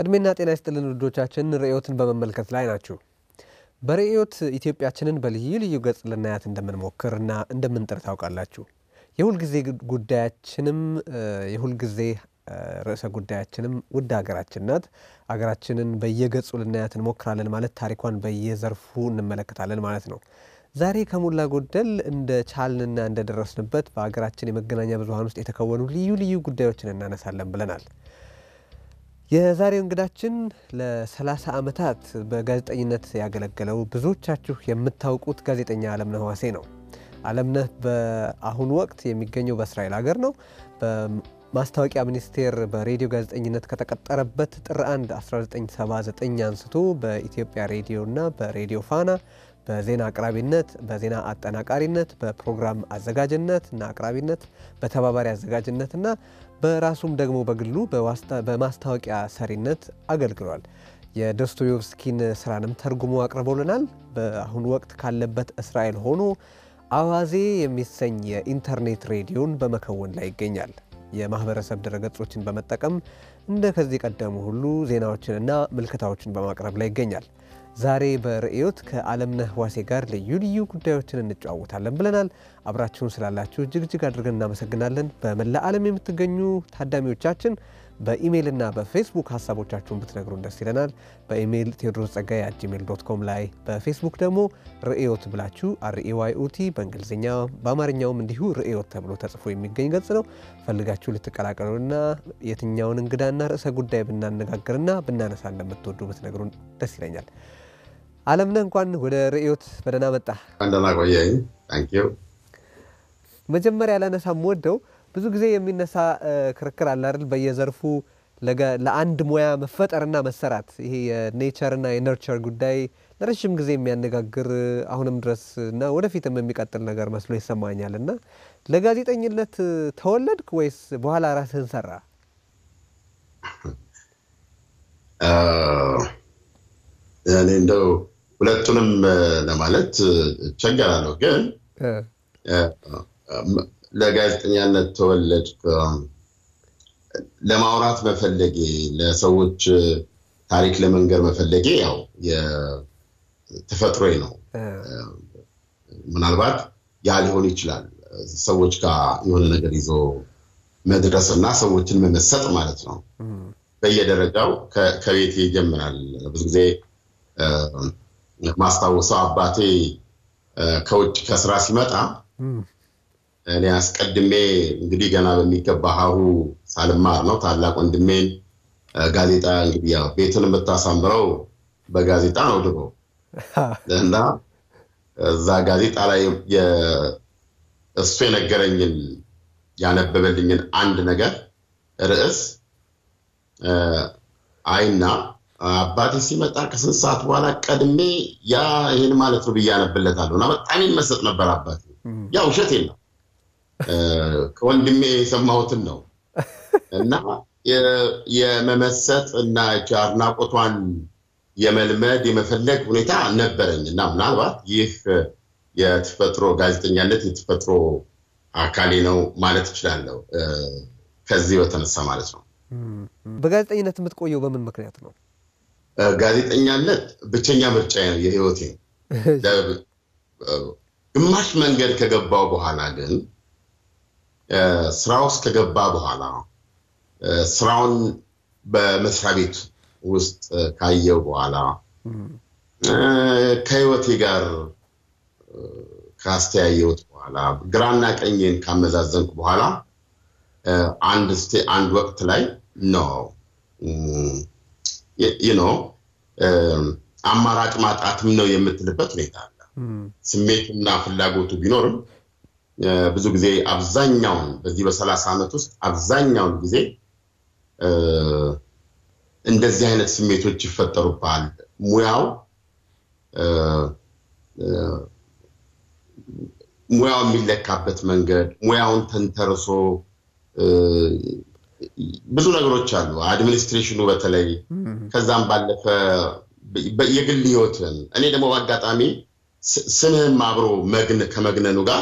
እድሜና ጤና ይስጥልን ውዶቻችን፣ ርዕዮትን በመመልከት ላይ ናችሁ። በርዕዮት ኢትዮጵያችንን በልዩ ልዩ ገጽ ልናያት እንደምንሞክር እና እንደምንጥር ታውቃላችሁ። የሁልጊዜ ጉዳያችንም የሁልጊዜ ርዕሰ ጉዳያችንም ውድ ሀገራችን ናት። ሀገራችንን በየገጹ ልናያት እንሞክራለን ማለት ታሪኳን በየዘርፉ እንመለከታለን ማለት ነው። ዛሬ ከሞላ ጎደል እንደ ቻልንና እንደደረስንበት በሀገራችን የመገናኛ ብዙኃን ውስጥ የተከወኑ ልዩ ልዩ ጉዳዮችን እናነሳለን ብለናል። የዛሬው እንግዳችን ለ30 ዓመታት በጋዜጠኝነት ያገለገለው ብዙዎቻችሁ የምታውቁት ጋዜጠኛ አለምነህ ዋሴ ነው። አለምነህ በአሁኑ ወቅት የሚገኘው በእስራኤል ሀገር ነው። በማስታወቂያ ሚኒስቴር በሬዲዮ ጋዜጠኝነት ከተቀጠረበት ጥር 1 1979 አንስቶ በኢትዮጵያ ሬዲዮና በሬዲዮ ፋና በዜና አቅራቢነት፣ በዜና አጠናቃሪነት፣ በፕሮግራም አዘጋጅነት እና አቅራቢነት፣ በተባባሪ አዘጋጅነትና በራሱም ደግሞ በግሉ በማስታወቂያ ሰሪነት አገልግሏል። የዶስቶዮቭስኪን ስራንም ተርጉሞ አቅርቦልናል። በአሁኑ ወቅት ካለበት እስራኤል ሆኖ አዋዜ የሚሰኝ የኢንተርኔት ሬዲዮን በመከወን ላይ ይገኛል። የማህበረሰብ ድረገጾችን በመጠቀም እንደ ከዚህ ቀደሙ ሁሉ ዜናዎችንና ምልከታዎችን በማቅረብ ላይ ይገኛል። ዛሬ በርዕዮት ከአለምነህ ዋሴ ጋር ልዩ ልዩ ጉዳዮችን እንጨዋወታለን ብለናል። አብራችሁን ስላላችሁ እጅግ እጅግ አድርገን እናመሰግናለን። በመላ ዓለም የምትገኙ ታዳሚዎቻችን በኢሜይልና በፌስቡክ ሀሳቦቻችሁን ብትነግሩን ደስ ይለናል። በኢሜይል ቴዎድሮስ ጸጋይ አት ጂሜል ዶት ኮም ላይ በፌስቡክ ደግሞ ርዕዮት ብላችሁ አርኤዋይኦቲ በእንግሊዝኛ በአማርኛውም እንዲሁ ርዕዮት ተብሎ ተጽፎ የሚገኝ ገጽ ነው። ፈልጋችሁ ልትቀላቀሉና የትኛውን እንግዳና ርዕሰ ጉዳይ ብናነጋግርና ብናነሳ እንደምትወዱ ብትነግሩን ደስ ይለኛል። አለምነህ እንኳን ወደ ርዕዮት በደህና መጣ። እንደና ቆየኝ። ታንኪዩ። መጀመሪያ ላነሳ ወደው ብዙ ጊዜ የሚነሳ ክርክር አለ አይደል? በየዘርፉ ለአንድ ሙያ መፈጠርና መሰራት ይሄ የኔቸርና የነርቸር ጉዳይ ለረዥም ጊዜ የሚያነጋግር አሁንም ድረስ እና ወደፊትም የሚቀጥል ነገር መስሎ ይሰማኛል። እና ለጋዜጠኝነት ተወለድክ ወይስ በኋላ ራስህን ሰራ? እኔ እንደው ሁለቱንም ለማለት እቸገራለሁ፣ ግን ለጋዜጠኛነት ተወለድክ ለማውራት መፈለጌ ለሰዎች ታሪክ ለመንገር መፈለጌ ያው ተፈጥሮዬ ነው። ምናልባት ያ ሊሆን ይችላል ሰዎች ጋር የሆነ ነገር ይዞ መድረስ እና ሰዎችን መመሰጥ ማለት ነው። በየደረጃው ከቤቴ ይጀምራል። ብዙ ጊዜ ማስታወሰው አባቴ ከውጭ ከስራ ሲመጣ እኔ አስቀድሜ እንግዲህ ገና በሚገባ ሀሁ ሳልማር ነው ታላቅ ወንድሜን ጋዜጣ እንግዲህ ያው ቤትን የምታሳምረው በጋዜጣ ነው ድሮ እና እዛ ጋዜጣ ላይ እሱ የነገረኝን ያነበበልኝን አንድ ነገር ርዕስ አይና አባቴ ሲመጣ ከስንት ሰዓት በኋላ ቀድሜ ያ ይህን ማለት ነው ብዬ አነብለታለሁ እና በጣም ይመሰጥ ነበር አባቴ። ያ ውሸቴን ነው ከወንድሜ የሰማሁትን ነው እና የመመሰጥ እና አድናቆቷን የመልመድ የመፈለግ ሁኔታ ነበረኝ እና ምናልባት ይህ የተፈጥሮ ጋዜጠኛነት የተፈጥሮ አካሌ ነው ማለት እችላለሁ። ከዚህ በተነሳ ማለት ነው። በጋዜጠኝነት የምትቆየው በምን ምክንያት ነው? ጋዜጠኛነት ብቸኛ ምርጫ ነው የህይወቴ። ግማሽ መንገድ ከገባው በኋላ ግን ስራ ውስጥ ከገባ በኋላ ስራውን በመስሪያ ቤት ውስጥ ካየው በኋላ ከህይወቴ ጋር ካስተያየሁት በኋላ ግራና ቀኝን ካመዛዘንኩ በኋላ አንድ አንድ ወቅት ላይ ነው ነው አማራጭ ማጣትም ነው የምትልበት ሁኔታ አለ። ስሜቱና ፍላጎቱ ቢኖርም ብዙ ጊዜ አብዛኛውን በዚህ በሰላሳ ዓመት ውስጥ አብዛኛውን ጊዜ እንደዚህ አይነት ስሜቶች ይፈጠሩብሃል። ሙያው ሙያው የሚለካበት መንገድ ሙያውን ተንተርሶ ብዙ ነገሮች አሉ። አድሚኒስትሬሽኑ በተለይ ከዛም ባለፈ የግል ህይወትን እኔ ደግሞ በአጋጣሚ ስምህም አብሮ መግን ከመግነኑ ጋር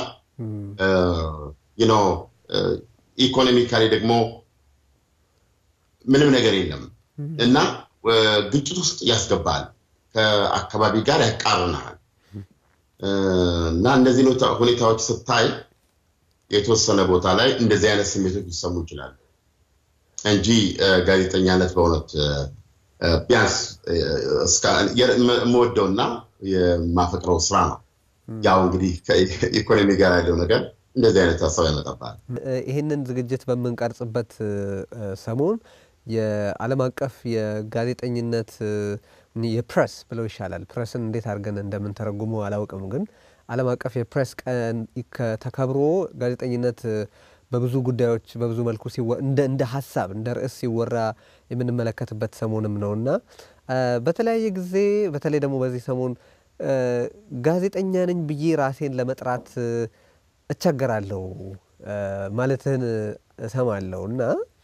ኢኮኖሚካሊ ደግሞ ምንም ነገር የለም እና ግጭት ውስጥ ያስገባል፣ ከአካባቢ ጋር ያቃርናል እና እነዚህ ሁኔታዎች ስታይ የተወሰነ ቦታ ላይ እንደዚህ አይነት ስሜቶች ሊሰሙ ይችላሉ እንጂ ጋዜጠኛነት በእውነት ቢያንስ የምወደውና የማፈቅረው ስራ ነው። ያው እንግዲህ ከኢኮኖሚ ጋር ያለው ነገር እንደዚህ አይነት ሀሳብ ያመጣባል። ይህንን ዝግጅት በምንቀርጽበት ሰሞን የዓለም አቀፍ የጋዜጠኝነት የፕሬስ ብለው ይሻላል። ፕሬስን እንዴት አድርገን እንደምንተረጉመው አላውቅም፣ ግን ዓለም አቀፍ የፕሬስ ቀን ተከብሮ ጋዜጠኝነት በብዙ ጉዳዮች በብዙ መልኩ እንደ ሀሳብ እንደ ርዕስ ሲወራ የምንመለከትበት ሰሞንም ነው እና በተለያየ ጊዜ በተለይ ደግሞ በዚህ ሰሞን ጋዜጠኛ ነኝ ብዬ ራሴን ለመጥራት እቸገራለሁ ማለትህን እሰማለሁ እና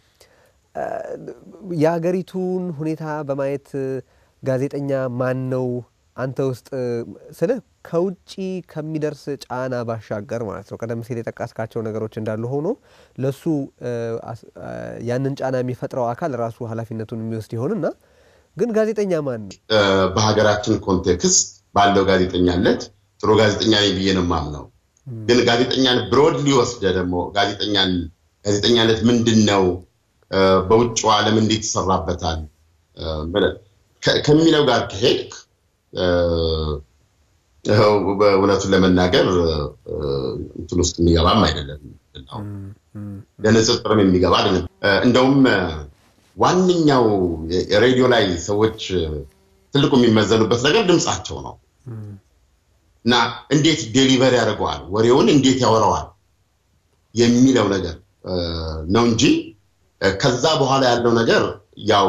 የሀገሪቱን ሁኔታ በማየት ጋዜጠኛ ማን ነው አንተ ውስጥ ስልህ ከውጭ ከሚደርስ ጫና ባሻገር ማለት ነው። ቀደም ሲል የጠቀስካቸው ነገሮች እንዳሉ ሆኖ ለሱ ያንን ጫና የሚፈጥረው አካል ራሱ ኃላፊነቱን የሚወስድ ይሆንና ግን ጋዜጠኛ ማን ነው? በሀገራችን ኮንቴክስት ባለው ጋዜጠኛነት ጥሩ ጋዜጠኛ ነኝ ብዬ ነው የማምነው። ግን ጋዜጠኛን ብሮድሊ ወስደ ደግሞ ጋዜጠኛን ጋዜጠኛነት ምንድን ነው፣ በውጭው ዓለም እንዴት ይሰራበታል ከሚለው ጋር ከሄድክ በእውነቱን ለመናገር እንትን ውስጥ የሚገባም አይደለም። ለንጽጽርም የሚገባ አይደለም። እንደውም ዋነኛው ሬዲዮ ላይ ሰዎች ትልቁ የሚመዘኑበት ነገር ድምፃቸው ነው እና እንዴት ዴሊቨር ያደርገዋል፣ ወሬውን እንዴት ያወራዋል የሚለው ነገር ነው እንጂ ከዛ በኋላ ያለው ነገር ያው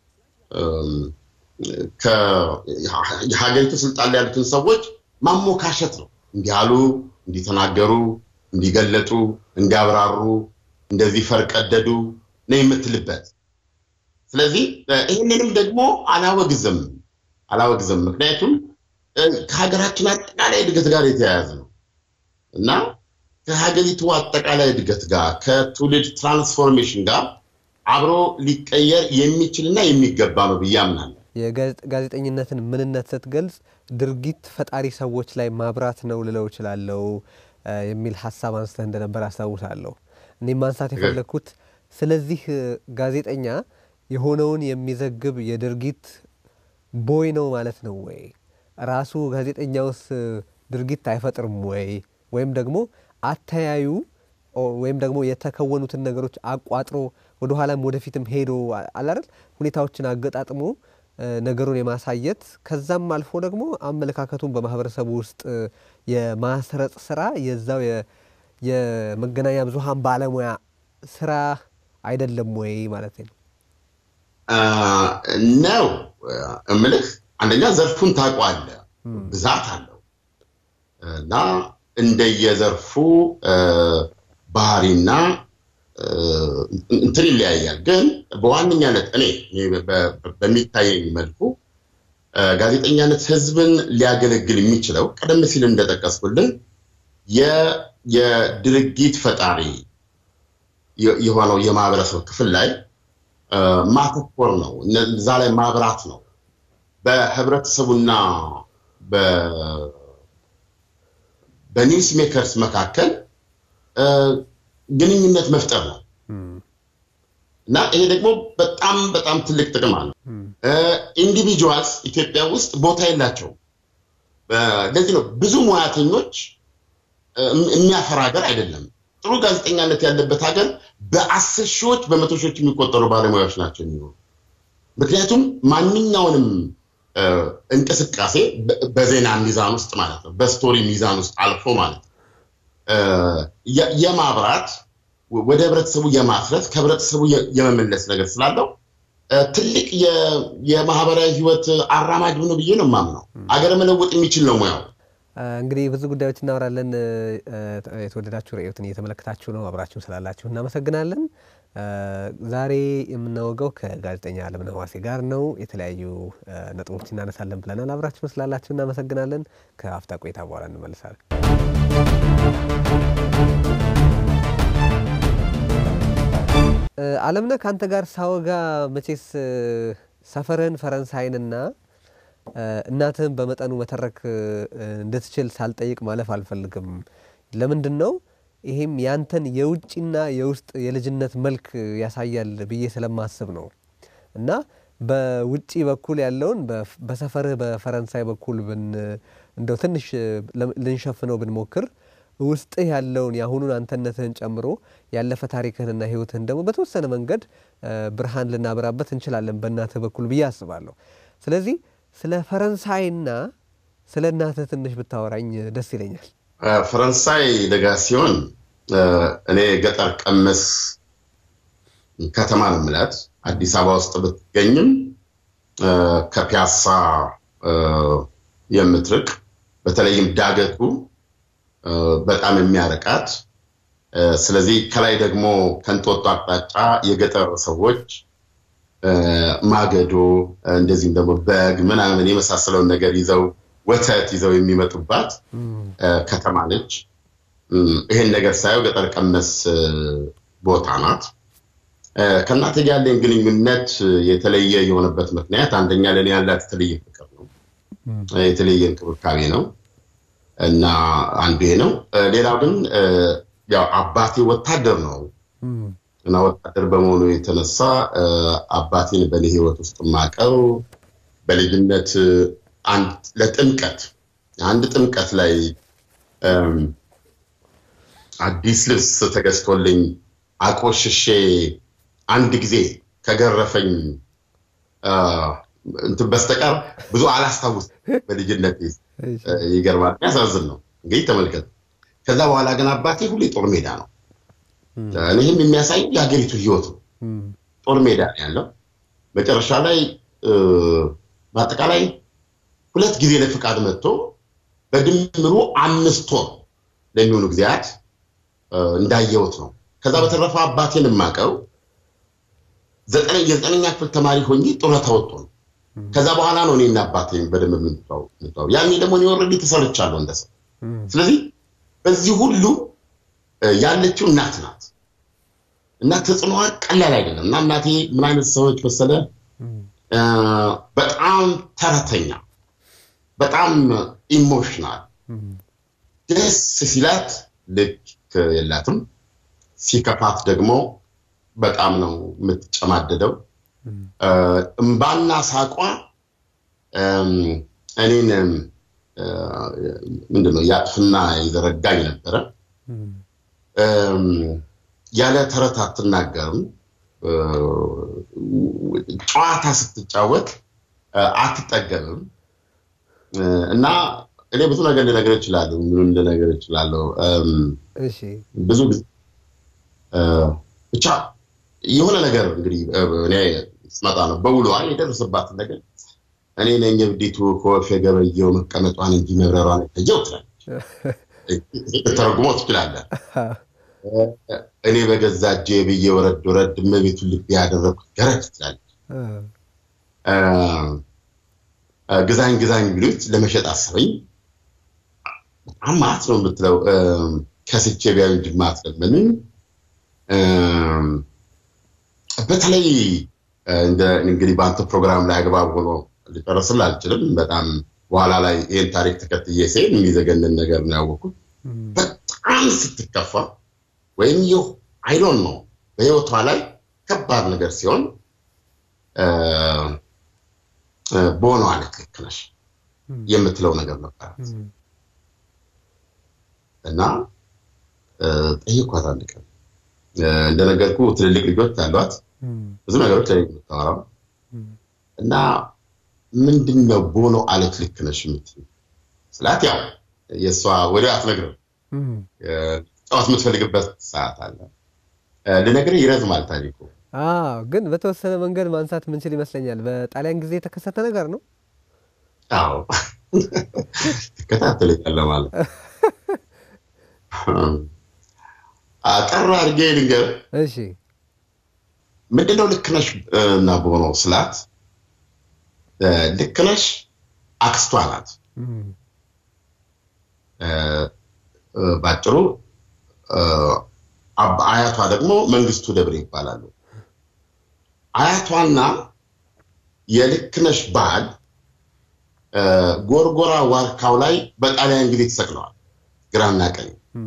የሀገሪቱ ስልጣን ላይ ያሉትን ሰዎች ማሞካሸት ነው። እንዲህ አሉ፣ እንዲተናገሩ፣ እንዲገለጡ፣ እንዲያብራሩ፣ እንደዚህ ፈርቀደዱ ነው የምትልበት። ስለዚህ ይህንንም ደግሞ አላወግዝም አላወግዝም። ምክንያቱም ከሀገራችን አጠቃላይ እድገት ጋር የተያያዘ ነው እና ከሀገሪቱ አጠቃላይ እድገት ጋር ከትውልድ ትራንስፎርሜሽን ጋር አብሮ ሊቀየር የሚችልና የሚገባ ነው ብዬ አምናለሁ። የጋዜጠኝነትን ምንነት ስትገልጽ ድርጊት ፈጣሪ ሰዎች ላይ ማብራት ነው ልለው እችላለሁ የሚል ሀሳብ አንስተህ እንደነበር አስታውሳለሁ። እኔም ማንሳት የፈለግኩት ስለዚህ ጋዜጠኛ የሆነውን የሚዘግብ የድርጊት ቦይ ነው ማለት ነው ወይ? ራሱ ጋዜጠኛውስ ድርጊት አይፈጥርም ወይ? ወይም ደግሞ አተያዩ ወይም ደግሞ የተከወኑትን ነገሮች አቋጥሮ ወደኋላም ወደፊትም ሄዶ አላረል ሁኔታዎችን አገጣጥሞ ነገሩን የማሳየት ከዛም አልፎ ደግሞ አመለካከቱን በማህበረሰቡ ውስጥ የማስረጽ ስራ የዛው የመገናኛ ብዙሃን ባለሙያ ስራ አይደለም ወይ ማለት ነው? ነው እምልህ። አንደኛ ዘርፉን ታውቀዋለህ፣ ብዛት አለው እና እንደየዘርፉ ባህሪና እንትን ይለያያል። ግን በዋነኛነት እኔ በሚታየኝ መልኩ ጋዜጠኛነት ህዝብን ሊያገለግል የሚችለው ቀደም ሲል እንደጠቀስኩልን የድርጊት ፈጣሪ የሆነው የማህበረሰብ ክፍል ላይ ማተኮር ነው። እዛ ላይ ማብራት ነው። በህብረተሰቡና በኒውስ ሜከርስ መካከል ግንኙነት መፍጠር ነው እና ይሄ ደግሞ በጣም በጣም ትልቅ ጥቅም አለው። ኢንዲቪጁዋልስ ኢትዮጵያ ውስጥ ቦታ የላቸውም። ለዚህ ነው ብዙ ሙያተኞች የሚያፈራ ሀገር አይደለም። ጥሩ ጋዜጠኛነት ያለበት ሀገር በአስር ሺዎች በመቶ ሺዎች የሚቆጠሩ ባለሙያዎች ናቸው የሚኖሩ። ምክንያቱም ማንኛውንም እንቅስቃሴ በዜና ሚዛን ውስጥ ማለት ነው፣ በስቶሪ ሚዛን ውስጥ አልፎ ማለት ነው የማብራት ወደ ህብረተሰቡ የማፍረት ከህብረተሰቡ የመመለስ ነገር ስላለው ትልቅ የማህበራዊ ህይወት አራማጅ ነው ብዬ ነው የማምነው። አገር መለወጥ የሚችል ነው ሙያው። እንግዲህ ብዙ ጉዳዮች እናወራለን። የተወደዳችሁ ርዕዮትን እየተመለከታችሁ ነው። አብራችሁን ስላላችሁ እናመሰግናለን። ዛሬ የምናወጋው ከጋዜጠኛ አለምነህ ዋሴ ጋር ነው። የተለያዩ ነጥቦች እናነሳለን ብለናል። አብራችሁን ስላላችሁ እናመሰግናለን። ከአፍታ ቆይታ በኋላ እንመልሳለን። አለምነህ ከአንተ ጋር ሳወጋ መቼስ ሰፈርህን ፈረንሳይንና እናትህን በመጠኑ መተረክ እንድትችል ሳልጠይቅ ማለፍ አልፈልግም። ለምንድን ነው ይሄም ያንተን የውጭና የውስጥ የልጅነት መልክ ያሳያል ብዬ ስለማስብ ነው። እና በውጭ በኩል ያለውን በሰፈርህ በፈረንሳይ በኩል እንደው ትንሽ ልንሸፍነው ብንሞክር ውስጥህ ያለውን የአሁኑን አንተነትህን ጨምሮ ያለፈ ታሪክህንና ሕይወትህን ደግሞ በተወሰነ መንገድ ብርሃን ልናበራበት እንችላለን በእናትህ በኩል ብዬ አስባለሁ። ስለዚህ ስለ ፈረንሳይና ስለ እናትህ ትንሽ ብታወራኝ ደስ ይለኛል። ፈረንሳይ ለጋ ሲሆን እኔ ገጠር ቀመስ ከተማ ነው የምላት። አዲስ አበባ ውስጥ ብትገኝም ከፒያሳ የምትርቅ በተለይም ዳገቱ በጣም የሚያርቃት ስለዚህ ከላይ ደግሞ ከንጦጦ አቅጣጫ የገጠር ሰዎች ማገዶ እንደዚህም ደግሞ በግ ምናምን የመሳሰለውን ነገር ይዘው ወተት ይዘው የሚመጡባት ከተማ ነች። ይህን ነገር ሳየው ገጠር ቀመስ ቦታ ናት። ከእናቴ ጋር ያለኝ ግንኙነት የተለየ የሆነበት ምክንያት አንደኛ ለእኔ ያላት የተለየ ፍቅር ነው፣ የተለየ እንክብካቤ ነው እና አንዱ ይሄ ነው። ሌላው ግን ያው አባቴ ወታደር ነው እና ወታደር በመሆኑ የተነሳ አባቴን በእኔ ሕይወት ውስጥ ማቀው በልጅነት ለጥምቀት አንድ ጥምቀት ላይ አዲስ ልብስ ተገዝቶልኝ አቆሽሼ አንድ ጊዜ ከገረፈኝ እንትን በስተቀር ብዙ አላስታውስ በልጅነት ይገርማል። ያሳዝን ነው እንግዲህ ተመልከት። ከዛ በኋላ ግን አባቴ ሁሌ ጦር ሜዳ ነው። ይህም የሚያሳይ የሀገሪቱ ህይወት ነው። ጦር ሜዳ ነው ያለው። መጨረሻ ላይ በአጠቃላይ ሁለት ጊዜ ለፍቃድ መጥቶ በድምሩ አምስት ወር ለሚሆኑ ጊዜያት እንዳየሁት ነው። ከዛ በተረፈ አባቴን የማውቀው የዘጠነኛ ክፍል ተማሪ ሆኜ ጡረታ ወጥቶ ነው። ከዛ በኋላ ነው እኔና አባቴን በደንብ የምንተዋወቀው። ያኔ ደግሞ እኔ ኦልሬዲ ተሰርቻለሁ እንደ ሰው። ስለዚህ በዚህ ሁሉ ያለችው እናት ናት እና ተጽዕኖዋ ቀላል አይደለም። እና እናቴ ምን አይነት ሰዎች መሰለ፣ በጣም ተረተኛ፣ በጣም ኢሞሽናል፣ ደስ ሲላት ልክ የላትም፣ ሲከፋት ደግሞ በጣም ነው የምትጨማደደው። እምባና ሳቋ እኔን ምንድነው ያጥፍና የዘረጋኝ ነበረ። ያለ ተረት አትናገርም። ጨዋታ ስትጫወት አትጠገብም። እና እኔ ብዙ ነገር ልነገር እችላለሁ፣ ምንም ልነገር እችላለሁ። ብዙ ጊዜ ብቻ የሆነ ነገር እንግዲህ እኔ ስመጣ ነው በውሏ የደረሰባትን ነገር እኔ ነኝ እብዲቱ ከወፍ የገበየው መቀመጧን እንጂ መብረሯን የታየው ትላለች። ተረጉሞ ትችላለህ። እኔ በገዛ እጄ ብዬ ወረድ ወረድ እመቤቱን ልቤ ያደረግኩት ገረድ ትላለች። ግዛኝ ግዛኝ ቢሉት ለመሸጥ አሰበኝ። በጣም ማት ነው የምትለው። ከስቼ ቢያዩ ጅማ አትለምንም። በተለይ እንግዲህ በአንተ ፕሮግራም ላይ አግባብ ሆኖ ሊጨርስልህ አልችልም። በጣም በኋላ ላይ ይህን ታሪክ ተከትዬ ሲሄድ የሚዘገንን ነገር ነው ያወቅኩት። በጣም ስትከፋ ወይም ይሁ አይዶን ነው በህይወቷ ላይ ከባድ ነገር ሲሆን በሆነዋ ልክ ልክ ነሽ የምትለው ነገር ነበራት እና ጠይኳት አንድ ቀን እንደነገርኩ ትልልቅ ልጆች አሏት። ብዙ ነገሮች ላይ የምታወራው እና ምንድን ነው ቦኖ አለት ልክ ነሽ የምትይው ስላት፣ ያው የእሷ ወዲያ አትነግርም። ጨዋት የምትፈልግበት ሰዓት አለ። ልነግርህ ይረዝማል ታሪኩ። ግን በተወሰነ መንገድ ማንሳት ምንችል ይመስለኛል። በጣሊያን ጊዜ የተከሰተ ነገር ነው። አዎ ትከታተለኛለህ ማለት አጠር አድርጌ ልንገርህ። እሺ ምንድነው ልክነሽ እና በሆነው ስላት ልክነሽ አክስቷ ናት። ባጭሩ አያቷ ደግሞ መንግስቱ ደብሬ ይባላሉ። አያቷና የልክነሽ በዓል ጎርጎራ ዋርካው ላይ በጣሊያን ጊዜ ተሰቅለዋል። ግራና ቀኝ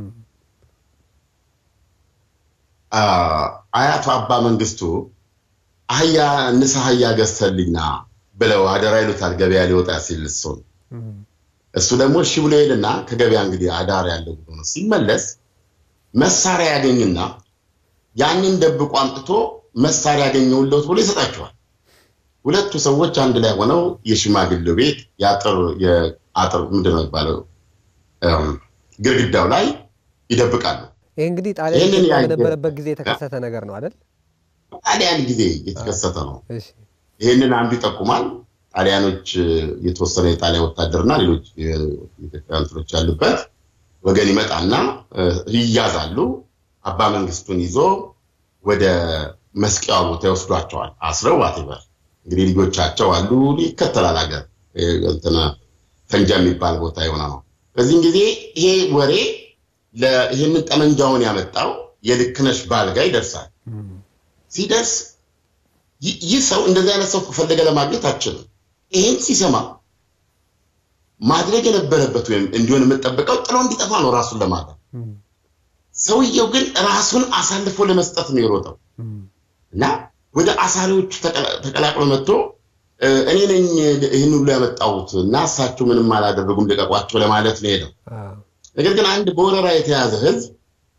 አያቱ አባ መንግስቱ አህያ ንስ አህያ ገዝተልኝና ብለው አደራ ይሉታል። ገበያ ሊወጣ ሲል እሱን እሱ ደግሞ እሺ ብሎ ሄድና ከገበያ እንግዲህ አዳር ያለው ነው ሲመለስ መሳሪያ ያገኝና ያንን ደብቆ አምጥቶ መሳሪያ ያገኘውለት ብሎ ይሰጣቸዋል። ሁለቱ ሰዎች አንድ ላይ ሆነው የሽማግሌው ቤት የአጥር የአጥር ምንድን ነው የሚባለው ግድግዳው ላይ ይደብቃሉ። ይህ እንግዲህ ጣሊያን በነበረበት ጊዜ የተከሰተ ነገር ነው አይደል? ጣሊያን ጊዜ የተከሰተ ነው። ይህንን አንዱ ይጠቁማል። ጣሊያኖች የተወሰነ የጣሊያን ወታደርና ሌሎች የኢትዮጵያ እንትኖች ያሉበት ወገን ይመጣና ይያዛሉ። አባ መንግስቱን ይዞ ወደ መስቂያ ቦታ ይወስዷቸዋል። አስረው ዋቴበር እንግዲህ ልጆቻቸው አሉ። ይከተላል ሀገር እንትና ፈንጃ የሚባል ቦታ የሆነ ነው። በዚህም ጊዜ ይሄ ወሬ ይህንን ጠመንጃውን ያመጣው የልክነሽ ባል ጋር ይደርሳል። ሲደርስ ይህ ሰው እንደዚህ አይነት ሰው ፈለገ ለማግኘት አችልም። ይህን ሲሰማ ማድረግ የነበረበት ወይም እንዲሆን የምጠብቀው ጥሎ እንዲጠፋ ነው ራሱን ለማለት። ሰውየው ግን ራሱን አሳልፎ ለመስጠት ነው የሮጠው እና ወደ አሳሪዎቹ ተቀላቅሎ መጥቶ እኔ ነኝ ይህን ሁሉ ያመጣሁት እና እሳቸው ምንም አላደረጉም ልቀቋቸው ለማለት ነው ሄደው። ነገር ግን አንድ በወረራ የተያዘ ህዝብ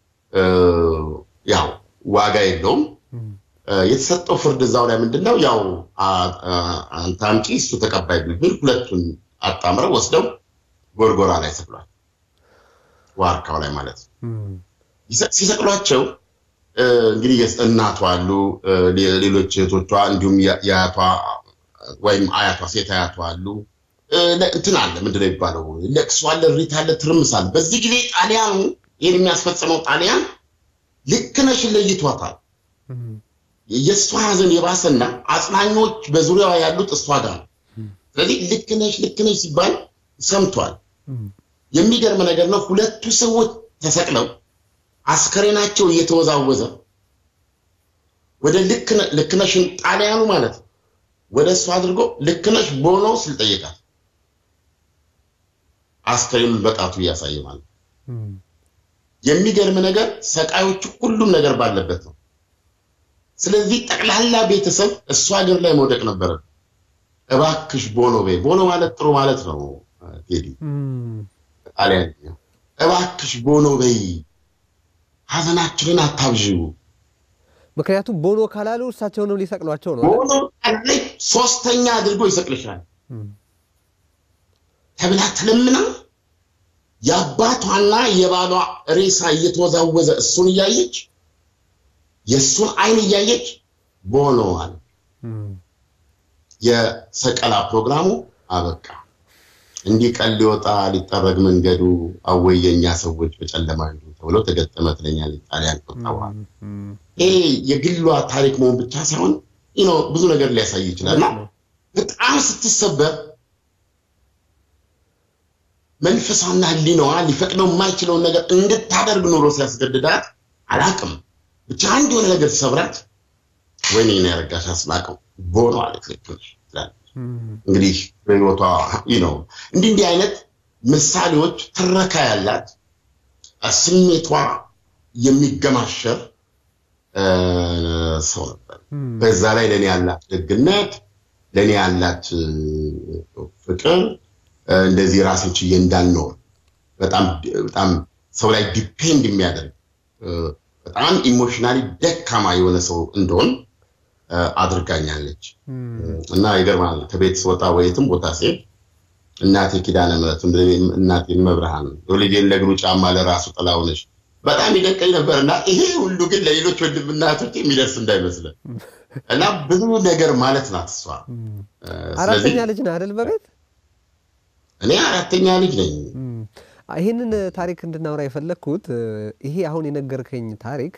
ያው ዋጋ የለውም። የተሰጠው ፍርድ እዛው ላይ ምንድን ነው ያው አንተ አምጪ እሱ ተቀባይ ቢል ሁለቱን አጣምረው ወስደው ጎርጎራ ላይ ሰቅሏል። ዋርካው ላይ ማለት ነው። ሲሰቅሏቸው እንግዲህ እናቷ አሉ፣ ሌሎች እህቶቿ እንዲሁም የአያቷ ወይም አያቷ ሴት አያቷ አሉ። እንትን አለ ምንድን ነው የሚባለው? ለቅሶ አለ፣ ሪት አለ፣ ትርምስ አለ። በዚህ ጊዜ ጣሊያኑ ይህን የሚያስፈጽመው ጣሊያን ልክነሽን ለይቷታል። የእሷ ሀዘን የባሰና አጽናኞች በዙሪያዋ ያሉት እሷ ጋር ነው። ስለዚህ ልክነሽ ልክነሽ ሲባል ሰምቷል። የሚገርም ነገር ነው። ሁለቱ ሰዎች ተሰቅለው አስከሬናቸው እየተወዛወዘ ወደ ልክነሽን ጣሊያኑ ማለት ነው ወደ እሱ አድርጎ ልክነሽ ቦኖ ስል ጠየቃት። አስከሬኑን በጣቱ እያሳየ ማለት የሚገርም ነገር ሰቃዮቹ ሁሉም ነገር ባለበት ነው። ስለዚህ ጠቅላላ ቤተሰብ እሱ ሀገር ላይ መውደቅ ነበረ። እባክሽ ቦኖ በይ። ቦኖ ማለት ጥሩ ማለት ነው። ቴዲ ጣሊያን እባክሽ ቦኖ በይ፣ ሀዘናችንን አታብዥው። ምክንያቱም ቦኖ ካላሉ እሳቸውንም ሊሰቅሏቸው ነው። ቦኖ ላይ ሶስተኛ አድርጎ ይሰቅልሻል ተብላ ተለምና የአባቷና የባሏ ሬሳ እየተወዛወዘ እሱን እያየች የእሱን አይን እያየች ቦኖ አለ። የሰቀላ ፕሮግራሙ አበቃ። እንዲህ ቀን ሊወጣ ሊጠረግ መንገዱ አወይ የኛ ሰዎች በጨለማ ሄዱ ተብሎ ተገጠመ ትለኛለች ጣሊያን ቆጣዋ። ይሄ የግሏ ታሪክ መሆን ብቻ ሳይሆን ብዙ ነገር ሊያሳይ ይችላል እና በጣም ስትሰበር መንፈሷና ሕሊናዋ ሊፈቅደው የማይችለውን ነገር እንድታደርግ ኖሮ ሲያስገድዳት አላቅም ብቻ አንድ የሆነ ነገር ሲሰብራት ወይኔ ነው ያረጋሽ አስናቀው ቦኖ አለች። ልክ ነሽ እንግዲህ በህይወቷ ነው እንዲህ እንዲህ አይነት ምሳሌዎች ትረካ ያላት ስሜቷ የሚገማሸር ሰው ነበር። በዛ ላይ ለእኔ ያላት ደግነት፣ ለእኔ ያላት ፍቅር እንደዚህ ራሴን ችዬ እንዳልኖር በጣም በጣም ሰው ላይ ዲፔንድ የሚያደርግ በጣም ኢሞሽናሊ ደካማ የሆነ ሰው እንደሆን አድርጋኛለች እና ይገርማል። ከቤት ስወጣ ወየትም ቦታ ሴት እናቴ ኪዳነ ምሕረት እናቴ መብርሃን የልጄን ለእግሩ ጫማ ለራሱ ጥላ ሆነች በጣም ይደንቀኝ ነበር እና ይሄ ሁሉ ግን ለሌሎች ወንድም እናቶች የሚደርስ እንዳይመስለን እና ብዙ ነገር ማለት ናት እሷ። አራተኛ ልጅ ነህ አይደል? በቤት እኔ አራተኛ ልጅ ነኝ። ይህንን ታሪክ እንድናወራ የፈለግኩት ይሄ አሁን የነገርከኝ ታሪክ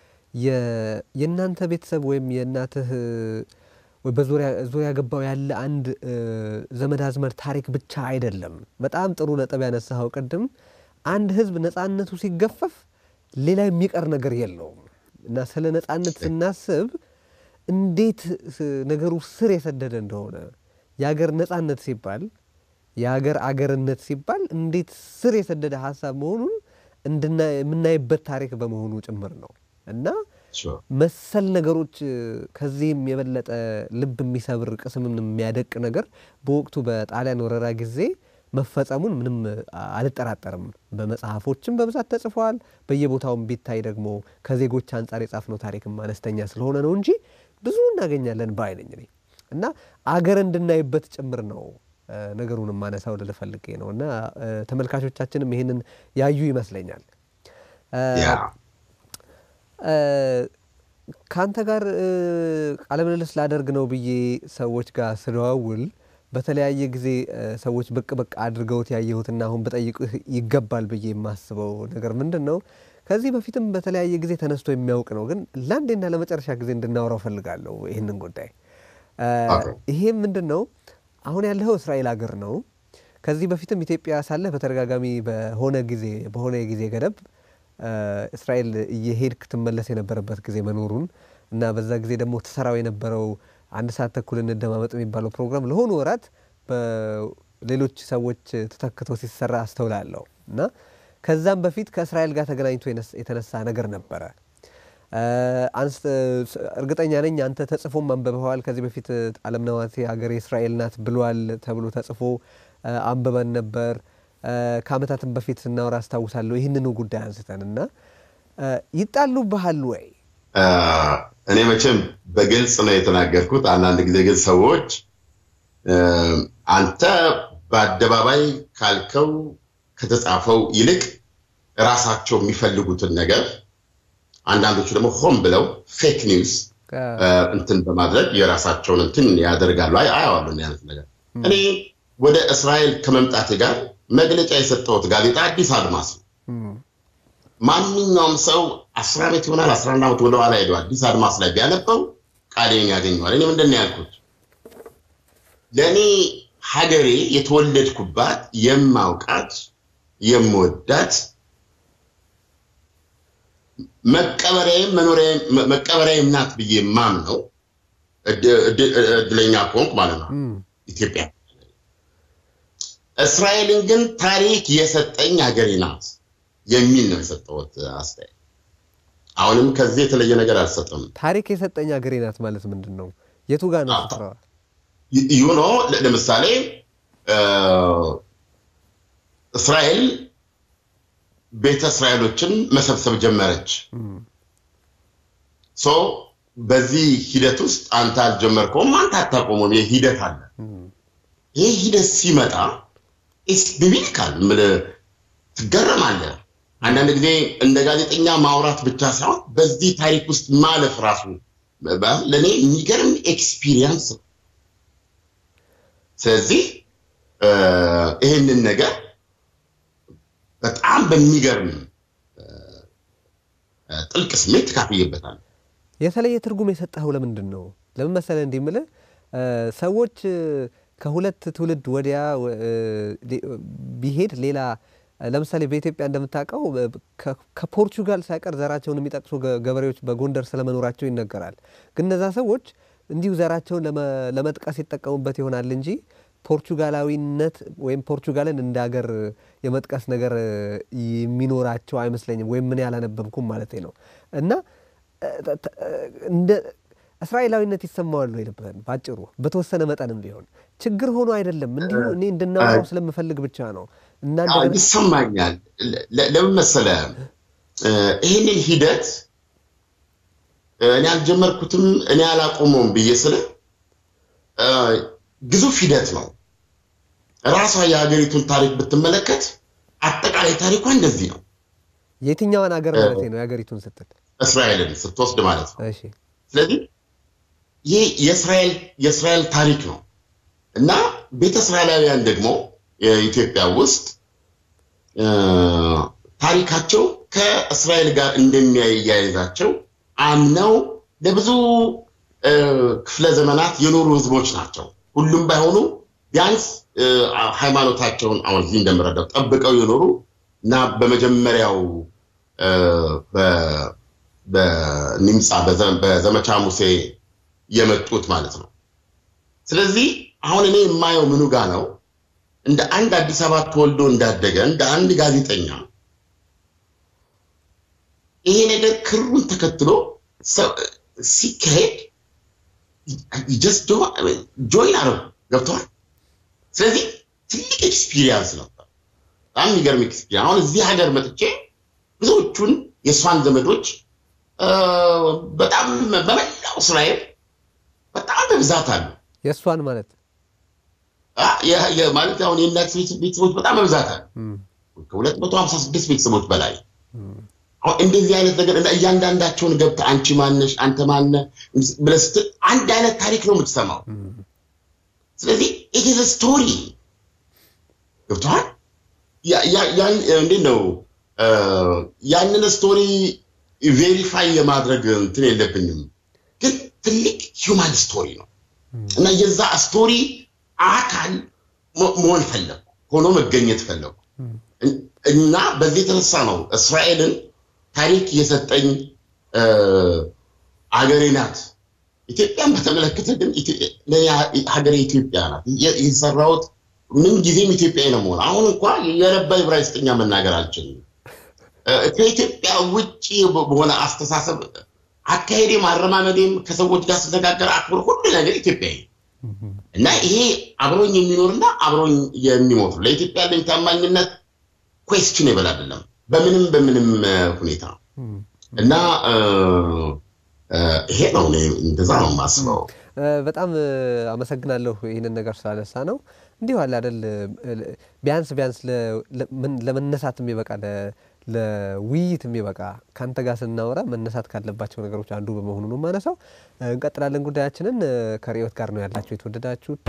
የእናንተ ቤተሰብ ወይም የእናትህ በዙሪያ ገባው ያለ አንድ ዘመድ አዝመድ ታሪክ ብቻ አይደለም። በጣም ጥሩ ነጥብ ያነሳኸው ቅድም አንድ ህዝብ ነፃነቱ ሲገፈፍ ሌላ የሚቀር ነገር የለውም እና ስለ ነፃነት ስናስብ እንዴት ነገሩ ስር የሰደደ እንደሆነ የሀገር ነጻነት ሲባል የሀገር አገርነት ሲባል እንዴት ስር የሰደደ ሀሳብ መሆኑን የምናይበት ታሪክ በመሆኑ ጭምር ነው እና መሰል ነገሮች ከዚህም የበለጠ ልብ የሚሰብር ቅስምን የሚያደቅ ነገር በወቅቱ በጣሊያን ወረራ ጊዜ መፈጸሙን ምንም አልጠራጠርም። በመጽሐፎችም በብዛት ተጽፈዋል። በየቦታውም ቢታይ ደግሞ ከዜጎች አንጻር የጻፍነው ታሪክም አነስተኛ ስለሆነ ነው እንጂ ብዙ እናገኛለን ባይ ነኝ እኔ እና አገር እንድናይበት ጭምር ነው ነገሩን ማነሳው ልል ፈልጌ ነው እና ተመልካቾቻችንም ይህንን ያዩ ይመስለኛል። ከአንተ ጋር ቃለ ምልልስ ላደርግ ነው ብዬ ሰዎች ጋር ስደዋውል በተለያየ ጊዜ ሰዎች ብቅ ብቅ አድርገውት ያየሁትና አሁን በጠይቅህ ይገባል ብዬ የማስበው ነገር ምንድን ነው? ከዚህ በፊትም በተለያየ ጊዜ ተነስቶ የሚያውቅ ነው፣ ግን ለአንዴና ለመጨረሻ ጊዜ እንድናወራው ፈልጋለሁ ይህንን ጉዳይ። ይሄም ምንድን ነው? አሁን ያለኸው እስራኤል ሀገር ነው። ከዚህ በፊትም ኢትዮጵያ ሳለህ በተደጋጋሚ በሆነ ጊዜ በሆነ የጊዜ ገደብ እስራኤል እየሄድክ ትመለስ የነበረበት ጊዜ መኖሩን እና በዛ ጊዜ ደግሞ ትሰራው የነበረው አንድ ሰዓት ተኩል እንደማመጥ የሚባለው ፕሮግራም ለሆኑ ወራት በሌሎች ሰዎች ተተክቶ ሲሰራ አስተውላለሁ እና ከዛም በፊት ከእስራኤል ጋር ተገናኝቶ የተነሳ ነገር ነበረ። እርግጠኛ ነኝ አንተ ተጽፎም አንብበዋል። ከዚህ በፊት አለምነህ ሀገር የእስራኤል ናት ብሏል ተብሎ ተጽፎ አንብበን ነበር። ከዓመታትም በፊት ስናወራ አስታውሳለሁ ይህንኑ ጉዳይ አንስተን እና ይጣሉብሃል ወይ? እኔ መቼም በግልጽ ነው የተናገርኩት። አንዳንድ ጊዜ ግን ሰዎች አንተ በአደባባይ ካልከው ከተጻፈው ይልቅ ራሳቸው የሚፈልጉትን ነገር አንዳንዶቹ ደግሞ ሆን ብለው ፌክ ኒውስ እንትን በማድረግ የራሳቸውን እንትን ያደርጋሉ። አይ አያዋለሁ ያለት ነገር እኔ ወደ እስራኤል ከመምጣቴ ጋር መግለጫ የሰጠሁት ጋዜጣ አዲስ አድማስ ነው። ማንኛውም ሰው አስር ዓመት ይሆናል አስራ አንድ ዓመት ወደኋላ ሄደው አዲስ አድማስ ላይ ቢያነበው ቃሌን ያገኘዋል። እኔ ምንድን ነው ያልኩት? ለእኔ ሀገሬ የተወለድኩባት የማውቃት የምወዳት መቀበሪያዬም መቀበሪያዬም ናት ብዬ ማምነው እድለኛ ከሆንኩ ማለት ነው ኢትዮጵያ። እስራኤልን ግን ታሪክ የሰጠኝ ሀገሬ ናት የሚል ነው የሰጠሁት አስተያየት። አሁንም ከዚህ የተለየ ነገር አልሰጥም። ታሪክ የሰጠኝ ሀገሬ ናት ማለት ምንድን ነው? የቱ ጋር ነው ስፍራዋ? ዩኖ ለምሳሌ እስራኤል ቤተ እስራኤሎችን መሰብሰብ ጀመረች። ሶ በዚህ ሂደት ውስጥ አንተ አልጀመርከውም፣ አንተ አታቆመም። ይህ ሂደት አለ። ይህ ሂደት ሲመጣ ኢስ ቢቢሊካል ትገረማለህ። አንዳንድ ጊዜ እንደ ጋዜጠኛ ማውራት ብቻ ሳይሆን በዚህ ታሪክ ውስጥ ማለፍ ራሱ ለእኔ የሚገርም ኤክስፒሪየንስ ነው። ስለዚህ ይህንን ነገር በጣም በሚገርም ጥልቅ ስሜት ተካፍዬበታል። የተለየ ትርጉም የሰጠኸው ለምንድን ነው? ለምን መሰለህ እንዲህ የምልህ ሰዎች ከሁለት ትውልድ ወዲያ ቢሄድ ሌላ ለምሳሌ በኢትዮጵያ እንደምታውቀው ከፖርቹጋል ሳይቀር ዘራቸውን የሚጠቅሱ ገበሬዎች በጎንደር ስለመኖራቸው ይነገራል። ግን እነዛ ሰዎች እንዲሁ ዘራቸውን ለመጥቀስ ይጠቀሙበት ይሆናል እንጂ ፖርቹጋላዊነት ወይም ፖርቹጋልን እንደ ሀገር የመጥቀስ ነገር የሚኖራቸው አይመስለኝም። ወይም ምን ያላነበብኩም ማለት ነው እና እንደ እስራኤላዊነት ይሰማዋል ወይ ልብህን? ባጭሩ በተወሰነ መጠንም ቢሆን ችግር ሆኖ አይደለም። እንዲሁ እኔ እንድናወራው ስለምፈልግ ብቻ ነው። ይሰማኛል። ለምን መሰለህ ይህንን ሂደት እኔ አልጀመርኩትም እኔ አላቆመውም ብዬ ስለ ግዙፍ ሂደት ነው። ራሷ የሀገሪቱን ታሪክ ብትመለከት አጠቃላይ ታሪኳ እንደዚህ ነው። የትኛዋን ሀገር ማለት ነው? የሀገሪቱን ስትል እስራኤልን ስትወስድ ማለት ነው። ስለዚህ ይህ የእስራኤል ታሪክ ነው እና ቤተ እስራኤላውያን ደግሞ የኢትዮጵያ ውስጥ ታሪካቸው ከእስራኤል ጋር እንደሚያያይዛቸው አምነው ለብዙ ክፍለ ዘመናት የኖሩ ህዝቦች ናቸው። ሁሉም ባይሆኑ ቢያንስ ሃይማኖታቸውን አሁን እዚህ እንደምረዳው ጠብቀው የኖሩ እና በመጀመሪያው በኒምፃ በዘመቻ ሙሴ የመጡት ማለት ነው። ስለዚህ አሁን እኔ የማየው ምኑ ጋ ነው እንደ አንድ አዲስ አበባ ተወልዶ እንዳደገ እንደ አንድ ጋዜጠኛ ይሄ ነገር ክሩን ተከትሎ ሲካሄድ ጆይን አረው ገብተዋል። ስለዚህ ትልቅ ኤክስፒሪየንስ ነበር። በጣም የሚገርም ኤክስፒሪየንስ። አሁን እዚህ ሀገር መጥቼ ብዙዎቹን የእሷን ዘመዶች በጣም በመላው እስራኤል በጣም በብዛት አሉ። የእሷን ማለት ማለት አሁን የእናት ቤተሰቦች በጣም በብዛት አሉ። ከሁለት መቶ ሀምሳ ስድስት ቤተሰቦች በላይ አሁን እንደዚህ አይነት ነገር እያንዳንዳቸውን ገብተህ አንቺ ማነሽ አንተ ማነ ብለህ ስትል አንድ አይነት ታሪክ ነው የምትሰማው። ስለዚህ ኢትዝ ስቶሪ ገብቶሃል። እንዴት ነው ያንን ስቶሪ ቬሪፋይ የማድረግ እንትን የለብኝም፣ ግን ትልቅ ሂውማን ስቶሪ ነው እና የዛ ስቶሪ አካል መሆን ፈለጉ፣ ሆኖ መገኘት ፈለጉ እና በዚህ የተነሳ ነው እስራኤልን ታሪክ የሰጠኝ አገሬ ናት። ኢትዮጵያን በተመለከተ ግን ሀገሬ ኢትዮጵያ ናት። የሰራሁት ምን ጊዜም ኢትዮጵያዊ ነው መሆን። አሁን እንኳ የረባ ዕብራይስጥኛ መናገር አልችልም። ከኢትዮጵያ ውጭ በሆነ አስተሳሰብ አካሄዴም አረማመዴም ከሰዎች ጋር ስነጋገር አክብር ሁሉ ነገር ኢትዮጵያዊ እና ይሄ አብሮኝ የሚኖርና አብሮኝ የሚሞት ለኢትዮጵያ ያለኝ ታማኝነት ኩዌስችን ይበል አይደለም በምንም በምንም ሁኔታ እና ይሄ ነው እንደዛ ነው የማስበው። በጣም አመሰግናለሁ ይህንን ነገር ስላነሳ ነው። እንዲሁ አለ አይደል ቢያንስ ቢያንስ ለመነሳት የሚበቃ ለውይይት የሚበቃ ከአንተ ጋር ስናወራ መነሳት ካለባቸው ነገሮች አንዱ በመሆኑ ነው የማነሳው። እንቀጥላለን ጉዳያችንን። ከርዕዮት ጋር ነው ያላችሁ የተወደዳችሁት።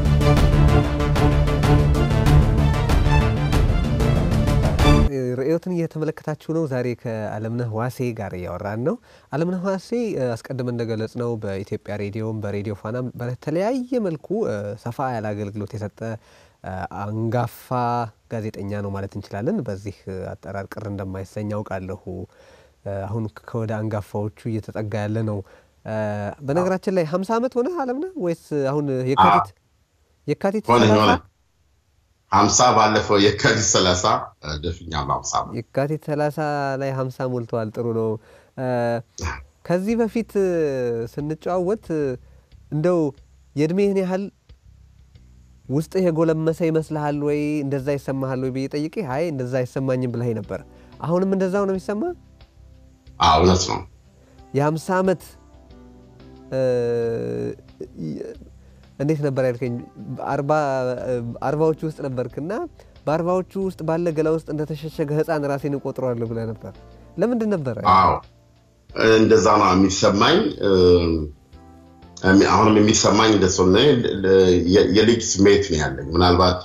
ርዕዮትን እየተመለከታችሁ ነው። ዛሬ ከአለምነህ ዋሴ ጋር እያወራን ነው። አለምነህ ዋሴ አስቀድመን እንደገለጽ ነው በኢትዮጵያ ሬዲዮም በሬዲዮ ፋናም በተለያየ መልኩ ሰፋ ያለ አገልግሎት የሰጠ አንጋፋ ጋዜጠኛ ነው ማለት እንችላለን። በዚህ አጠራር ቅር እንደማይሰኝ አውቃለሁ። አሁን ከወደ አንጋፋዎቹ እየተጠጋ ያለ ነው። በነገራችን ላይ ሀምሳ ዓመት ሆነ አለምነህ ወይስ አሁን የካቲት የካቲት ሀምሳ ባለፈው የካቲት ሰላሳ ደፍኛለሁ። ሀምሳ የካቲት ሰላሳ ላይ ሀምሳ ሞልተዋል። ጥሩ ነው። ከዚህ በፊት ስንጨዋወት እንደው የእድሜህን ያህል ውስጥህ የጎለመሰ ይመስልሃል ወይ እንደዛ ይሰማሃል ወይ ብዬ ጠይቄ አይ እንደዛ አይሰማኝም ብለህ ነበር። አሁንም እንደዛው ነው የሚሰማ? እውነት ነው። የሀምሳ ዓመት እንዴት ነበር ያልከኝ? አርባዎቹ ውስጥ ነበርክና በአርባዎቹ ውስጥ ባለ ገላ ውስጥ እንደተሸሸገ ሕፃን ራሴን እቆጥረዋለሁ ብለህ ነበር። ለምንድን ነበረ? አዎ እንደዛ ነው የሚሰማኝ። አሁንም የሚሰማኝ እንደሱ የልጅ ስሜት ነው ያለኝ። ምናልባት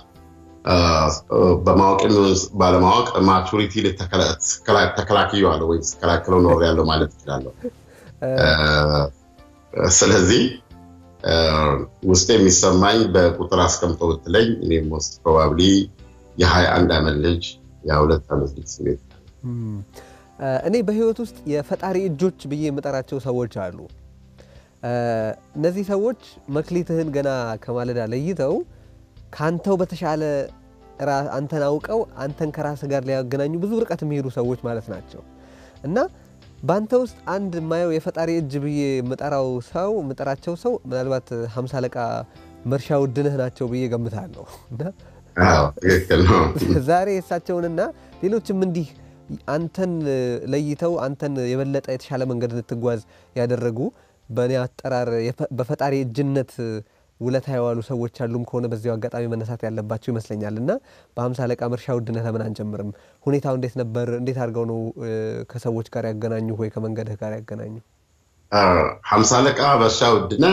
በማወቅ ባለማወቅ ማቹሪቲ ተከላክየዋለሁ ወይ ስከላክለው ኖር ያለው ማለት እችላለሁ። ስለዚህ ውስጥ የሚሰማኝ በቁጥር አስቀምጦ ብትለኝ እኔም ውስጥ ፕሮባብሊ የሀያ አንድ ዓመት ልጅ የሁለት ዓመት ልጅ ስሜት እኔ በህይወት ውስጥ የፈጣሪ እጆች ብዬ የምጠራቸው ሰዎች አሉ። እነዚህ ሰዎች መክሊትህን ገና ከማለዳ ለይተው ከአንተው በተሻለ አንተን አውቀው አንተን ከራስ ጋር ሊያገናኙ ብዙ ርቀት የሚሄዱ ሰዎች ማለት ናቸው እና በአንተ ውስጥ አንድ የማየው የፈጣሪ እጅ ብዬ የምጠራው ሰው የምጠራቸው ሰው ምናልባት ሀምሳ አለቃ መርሻ ውድነህ ናቸው ብዬ ገምታለሁ። ዛሬ እሳቸውንና ሌሎችም እንዲህ አንተን ለይተው አንተን የበለጠ የተሻለ መንገድ እንድትጓዝ ያደረጉ በእኔ አጠራር በፈጣሪ እጅነት ውለታ የዋሉ ሰዎች አሉም ከሆነ በዚያው አጋጣሚ መነሳት ያለባቸው ይመስለኛል እና በሀምሳ አለቃ መርሻ ውድነህ ለምን አንጀምርም? ሁኔታው እንዴት ነበር? እንዴት አድርገው ነው ከሰዎች ጋር ያገናኙ ወይ ከመንገድህ ጋር ያገናኙ? ሀምሳ አለቃ መርሻ ውድነህ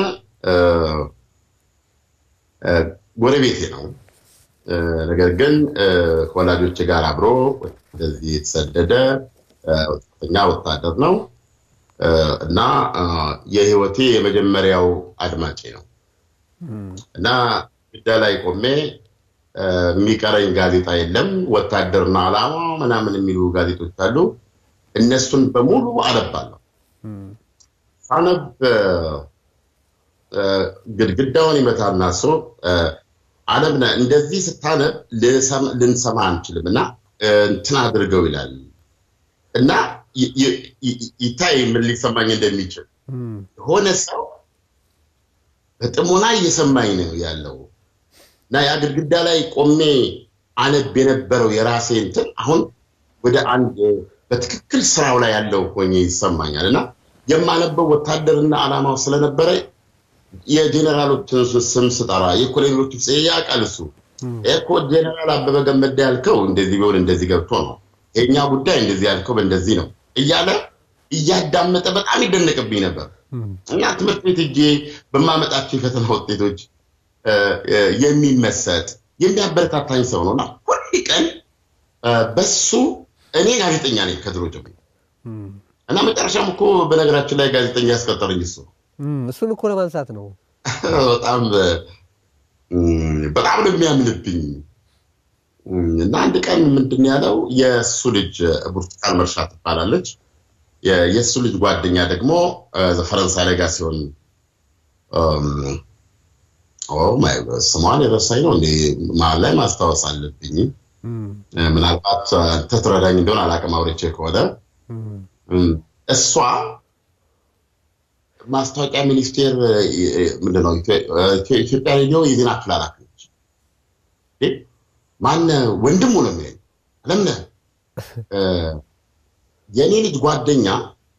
ጎረቤቴ ነው። ነገር ግን ከወላጆች ጋር አብሮ ወደዚህ የተሰደደ ወጣተኛ ወታደር ነው እና የህይወቴ የመጀመሪያው አድማጬ ነው እና ግዳ ላይ ቆሜ የሚቀረኝ ጋዜጣ የለም። ወታደርና ዓላማ ምናምን የሚሉ ጋዜጦች አሉ። እነሱን በሙሉ አነባለሁ። ሳነብ ግድግዳውን ይመታና እሱ አለምነህ እንደዚህ ስታነብ ልንሰማ አንችልም እና እንትን አድርገው ይላል እና ይታይ ምን ሊሰማኝ እንደሚችል የሆነ ሰው በጥሞና እየሰማኝ ነው ያለው እና ያ ግድግዳ ላይ ቆሜ አነብ የነበረው የራሴ እንትን አሁን ወደ አንድ በትክክል ስራው ላይ ያለው ሆኜ ይሰማኛል እና የማነበው ወታደርና ዓላማው ስለነበረ የጄኔራሎችን ስም ስጠራ የኮሎኔሎች ያውቃል እሱ እኮ ጄኔራል አበበ ገመዳ ያልከው እንደዚህ ቢሆን እንደዚህ ገብቶ ነው የእኛ ጉዳይ እንደዚህ ያልከው በእንደዚህ ነው እያለ እያዳመጠ በጣም ይደነቅብኝ ነበር እና ትምህርት ቤት እጄ በማመጣቸው የፈተና ውጤቶች የሚመሰጥ የሚያበረታታኝ ሰው ነው እና ሁል ቀን በሱ እኔ ጋዜጠኛ ነኝ ከድሮ ጀምሮ እና መጨረሻም እኮ በነገራችን ላይ ጋዜጠኛ ያስቀጠረኝ እሱ እሱን እኮ ለማንሳት ነው በጣም በጣም ነው የሚያምንብኝ እና አንድ ቀን ምንድን ያለው የእሱ ልጅ ብርቱካን መርሻ ትባላለች የእሱ ልጅ ጓደኛ ደግሞ ፈረንሳይ ላይ ጋር ሲሆን ስሟን የረሳኝ ነው እንደ መሀል ላይ ማስታወስ አለብኝ ምናልባት ተትረዳኝ እንደሆን አላቅም አውርቼ ከሆነ እሷ ማስታወቂያ ሚኒስቴር ምንድነው ኢትዮጵያ ሬዲዮ የዜና ክፍል ኃላፊ ነች ማነ ወንድሙ ነው የሚለኝ አለምነህ የእኔ ልጅ ጓደኛ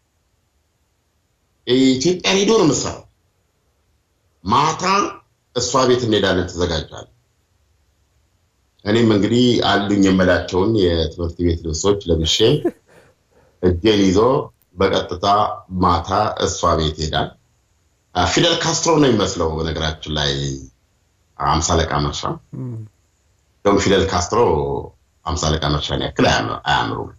ኢትዮጵያ ሬዲዮ ነው የምሰራው ማታ እሷ ቤት እንሄዳለን ተዘጋጃለን እኔም እንግዲህ አሉኝ የምላቸውን የትምህርት ቤት ልብሶች ለብሼ እጄን ይዞ በቀጥታ ማታ እሷ ቤት ሄዳል ፊደል ካስትሮ ነው የሚመስለው በነገራችን ላይ አምሳ አለቃ መርሻ እንደውም ፊደል ካስትሮ አምሳ አለቃ መርሻን ያክል አያምሩም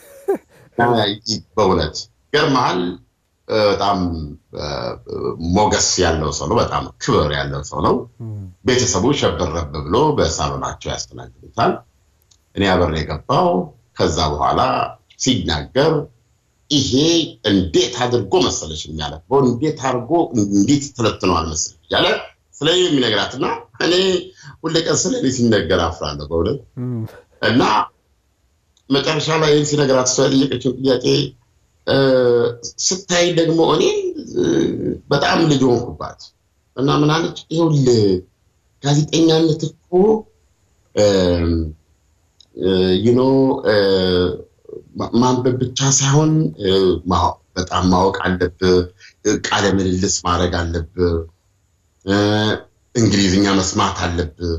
በእውነት ገርመሃል በጣም ሞገስ ያለው ሰው ነው በጣም ክብር ያለው ሰው ነው ቤተሰቡ ሸበረብ ብሎ በሳሎናቸው ያስተናግዱታል እኔ አብሬ የገባው ከዛ በኋላ ሲናገር ይሄ እንዴት አድርጎ መሰለሽ የሚያለፈው እንዴት አድርጎ እንዴት ተለትነዋል መሰለሽ እያለ ስለ የሚነግራትና እኔ ሁሌ ቀን ስለ እኔ ሲነገር አፍራለሁ በእውነት እና መጨረሻ ላይ ሲነገራት እሷ የጠየቀችው ጥያቄ ስታይ ደግሞ እኔ በጣም ልጅ ሆንኩባት እና ምን አለች ይኸውልህ ጋዜጠኛነት እኮ ዩኖ ማንበብ ብቻ ሳይሆን በጣም ማወቅ አለብህ ቃለ ምልልስ ማድረግ አለብህ እንግሊዝኛ መስማት አለብህ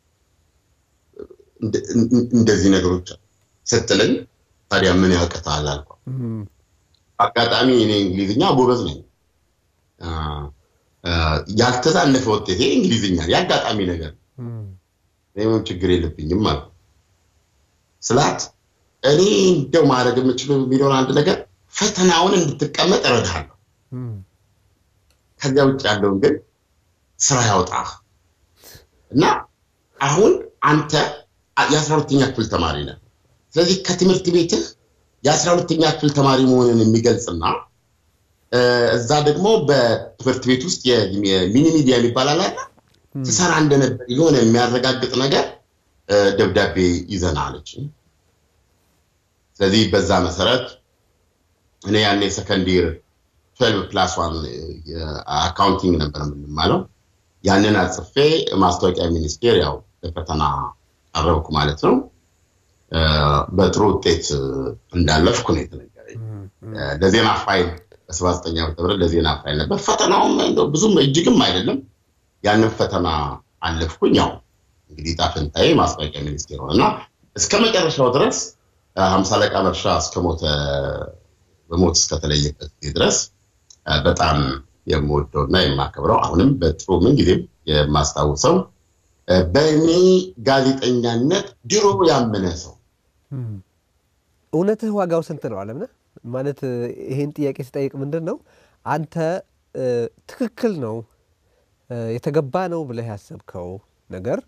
እንደዚህ ነገሮች ስትለኝ ታዲያ ምን ያውቅታል አልኳ አጋጣሚ እኔ እንግሊዝኛ ጎበዝ ነኝ ያልተዛነፈ ውጤቴ እንግሊዝኛ የአጋጣሚ ነገር ምንም ችግር የለብኝም አልኩ ስላት እኔ እንደው ማድረግ የምችለው የሚለውን አንድ ነገር ፈተናውን እንድትቀመጥ እረዳለሁ ከዚያ ውጭ ያለውን ግን ስራ ያውጣ እና አሁን አንተ የአስራ ሁለተኛ ክፍል ተማሪ ነህ ስለዚህ ከትምህርት ቤትህ የአስራ ሁለተኛ ክፍል ተማሪ መሆንን የሚገልጽና እዛ ደግሞ በትምህርት ቤት ውስጥ የሚኒ ሚዲያ የሚባል አለ ትሰራ እንደነበር የሆነ የሚያረጋግጥ ነገር ደብዳቤ ይዘና አለች ስለዚህ በዛ መሰረት እኔ ያኔ ሰከንዲር ትዌልቭ ፕላስ ዋን አካውንቲንግ ነበር የምንማለው ያንን አጽፌ ማስታወቂያ ሚኒስቴር ያው ለፈተና ቀረብኩ ማለት ነው በጥሩ ውጤት እንዳለፍኩ ነው የተነገረኝ ለዜና ፋይል በሰባ ዘጠኝ ዓመተ ምህረት ለዜና ፋይል ነበር ፈተናውም ብዙም እጅግም አይደለም ያንን ፈተና አለፍኩኝ ያው እንግዲህ ጣፍንታዬ ማስታወቂያ ሚኒስቴር ሆነና እስከ መጨረሻው ድረስ ሀምሳ አለቃ መርሻ እስከሞተ በሞት እስከተለየበት ጊዜ ድረስ በጣም የምወደው እና የማከብረው አሁንም በጥሩ ምን ጊዜም የማስታውሰው በእኔ ጋዜጠኛነት ድሮ ያመነ ሰው እውነትህ ዋጋው ስንት ነው አለምነህ ማለት ይሄን ጥያቄ ስጠይቅ ምንድን ነው አንተ ትክክል ነው የተገባ ነው ብለህ ያሰብከው ነገር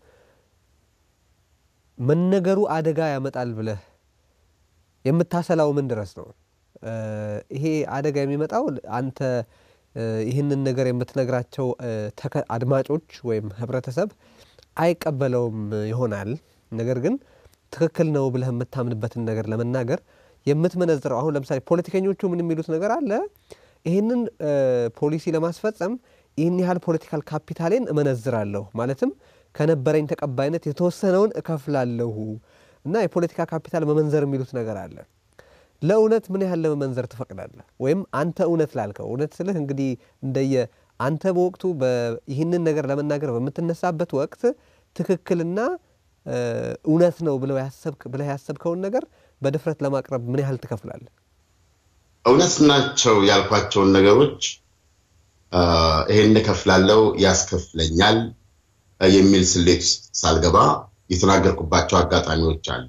መነገሩ አደጋ ያመጣል ብለህ የምታሰላው ምን ድረስ ነው ይሄ አደጋ የሚመጣው አንተ ይህንን ነገር የምትነግራቸው አድማጮች ወይም ህብረተሰብ አይቀበለውም ይሆናል። ነገር ግን ትክክል ነው ብለህ የምታምንበትን ነገር ለመናገር የምትመነዝረው አሁን ለምሳሌ ፖለቲከኞቹ ምን የሚሉት ነገር አለ ይህንን ፖሊሲ ለማስፈጸም ይህን ያህል ፖለቲካል ካፒታሌን እመነዝራለሁ ማለትም ከነበረኝ ተቀባይነት የተወሰነውን እከፍላለሁ እና የፖለቲካ ካፒታል መመንዘር የሚሉት ነገር አለ። ለእውነት ምን ያህል ለመመንዘር ትፈቅዳለህ? ወይም አንተ እውነት ላልከው እውነት ስልህ እንግዲህ እንደየ አንተ በወቅቱ ይህንን ነገር ለመናገር በምትነሳበት ወቅት ትክክልና እውነት ነው ብለህ ያሰብከውን ነገር በድፍረት ለማቅረብ ምን ያህል ትከፍላለህ? እውነት ናቸው ያልኳቸውን ነገሮች ይሄን እከፍላለሁ፣ ያስከፍለኛል የሚል ስሌት ውስጥ ሳልገባ የተናገርኩባቸው አጋጣሚዎች አሉ።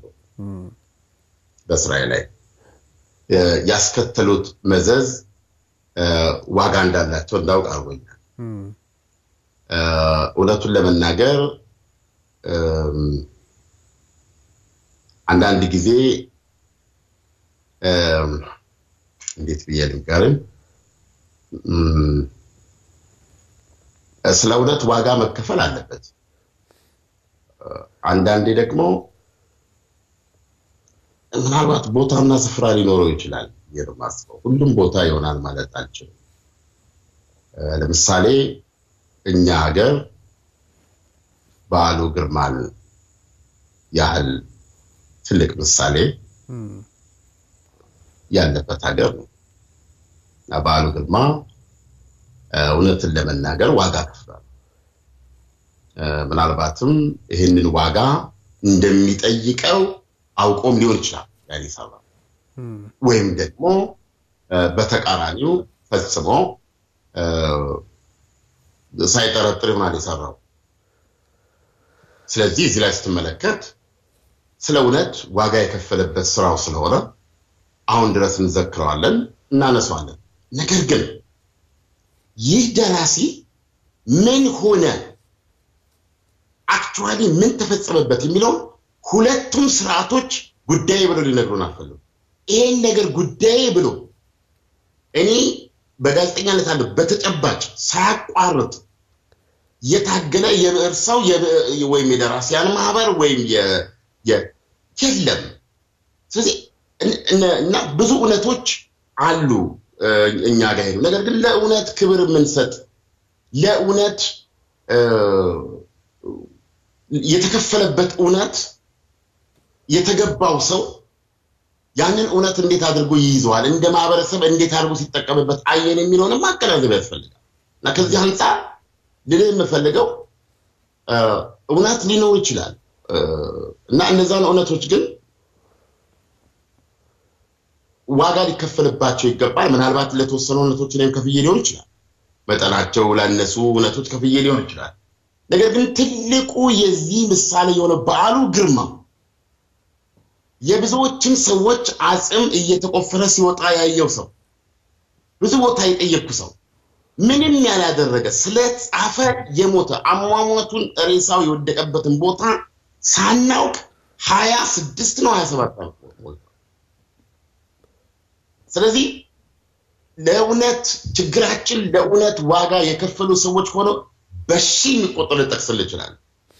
በስራዬ ላይ ያስከተሉት መዘዝ ዋጋ እንዳላቸው እንዳውቅ አድርጎኛል። እውነቱን ለመናገር አንዳንድ ጊዜ እንዴት ብዬ ልንገርህ፣ ስለ እውነት ዋጋ መከፈል አለበት። አንዳንዴ ደግሞ ምናልባት ቦታና ስፍራ ሊኖረው ይችላል የማስበው ሁሉም ቦታ ይሆናል ማለት አልችልም። ለምሳሌ እኛ ሀገር በዓሉ ግርማን ያህል ትልቅ ምሳሌ ያለበት ሀገር ነው እና በዓሉ ግርማ እውነትን ለመናገር ዋጋ ከፍሏል። ምናልባትም ይህንን ዋጋ እንደሚጠይቀው አውቆም ሊሆን ይችላል ያን የሰራው ወይም ደግሞ በተቃራኒው ፈጽሞ ሳይጠረጥር ይሆናል የሰራው። ስለዚህ እዚህ ላይ ስትመለከት ስለ እውነት ዋጋ የከፈለበት ስራው ስለሆነ አሁን ድረስ እንዘክረዋለን፣ እናነሳዋለን። ነገር ግን ይህ ደራሲ ምን ሆነ፣ አክቹዋሊ ምን ተፈጸመበት የሚለውን ሁለቱም ስርዓቶች ጉዳይ ብሎ ሊነግሩን አልፈለጉም። ይሄን ነገር ጉዳይ ብሎ እኔ በጋዜጠኛነት አለ በተጨባጭ ሳያቋርጥ የታገለ የብዕር ሰው ወይም የደራሲያን ማህበር ወይም የለም። ስለዚህ እና ብዙ እውነቶች አሉ እኛ ጋር ሄዱ። ነገር ግን ለእውነት ክብር የምንሰጥ ለእውነት የተከፈለበት እውነት የተገባው ሰው ያንን እውነት እንዴት አድርጎ ይይዘዋል፣ እንደ ማህበረሰብ እንዴት አድርጎ ሲጠቀምበት አየን የሚለውንም ማገናዘብ ያስፈልጋል እና ከዚህ አንጻር ልልህ የምፈልገው እውነት ሊኖር ይችላል እና እነዛን እውነቶች ግን ዋጋ ሊከፈልባቸው ይገባል። ምናልባት ለተወሰኑ እውነቶች እኔም ከፍዬ ሊሆን ይችላል። መጠናቸው ላነሱ እውነቶች ከፍዬ ሊሆን ይችላል። ነገር ግን ትልቁ የዚህ ምሳሌ የሆነ በዓሉ ግርማ የብዙዎችን ሰዎች አጽም እየተቆፈረ ሲወጣ ያየው ሰው፣ ብዙ ቦታ የጠየቅኩ ሰው፣ ምንም ያላደረገ ስለጻፈ የሞተ አሟሟቱን ሬሳው የወደቀበትን ቦታ ሳናውቅ ሀያ ስድስት ነው ሀያ ሰባት ስለዚህ ለእውነት ችግራችን ለእውነት ዋጋ የከፈሉ ሰዎች ሆነው በሺ የሚቆጠሩ ልጠቅስል ይችላል።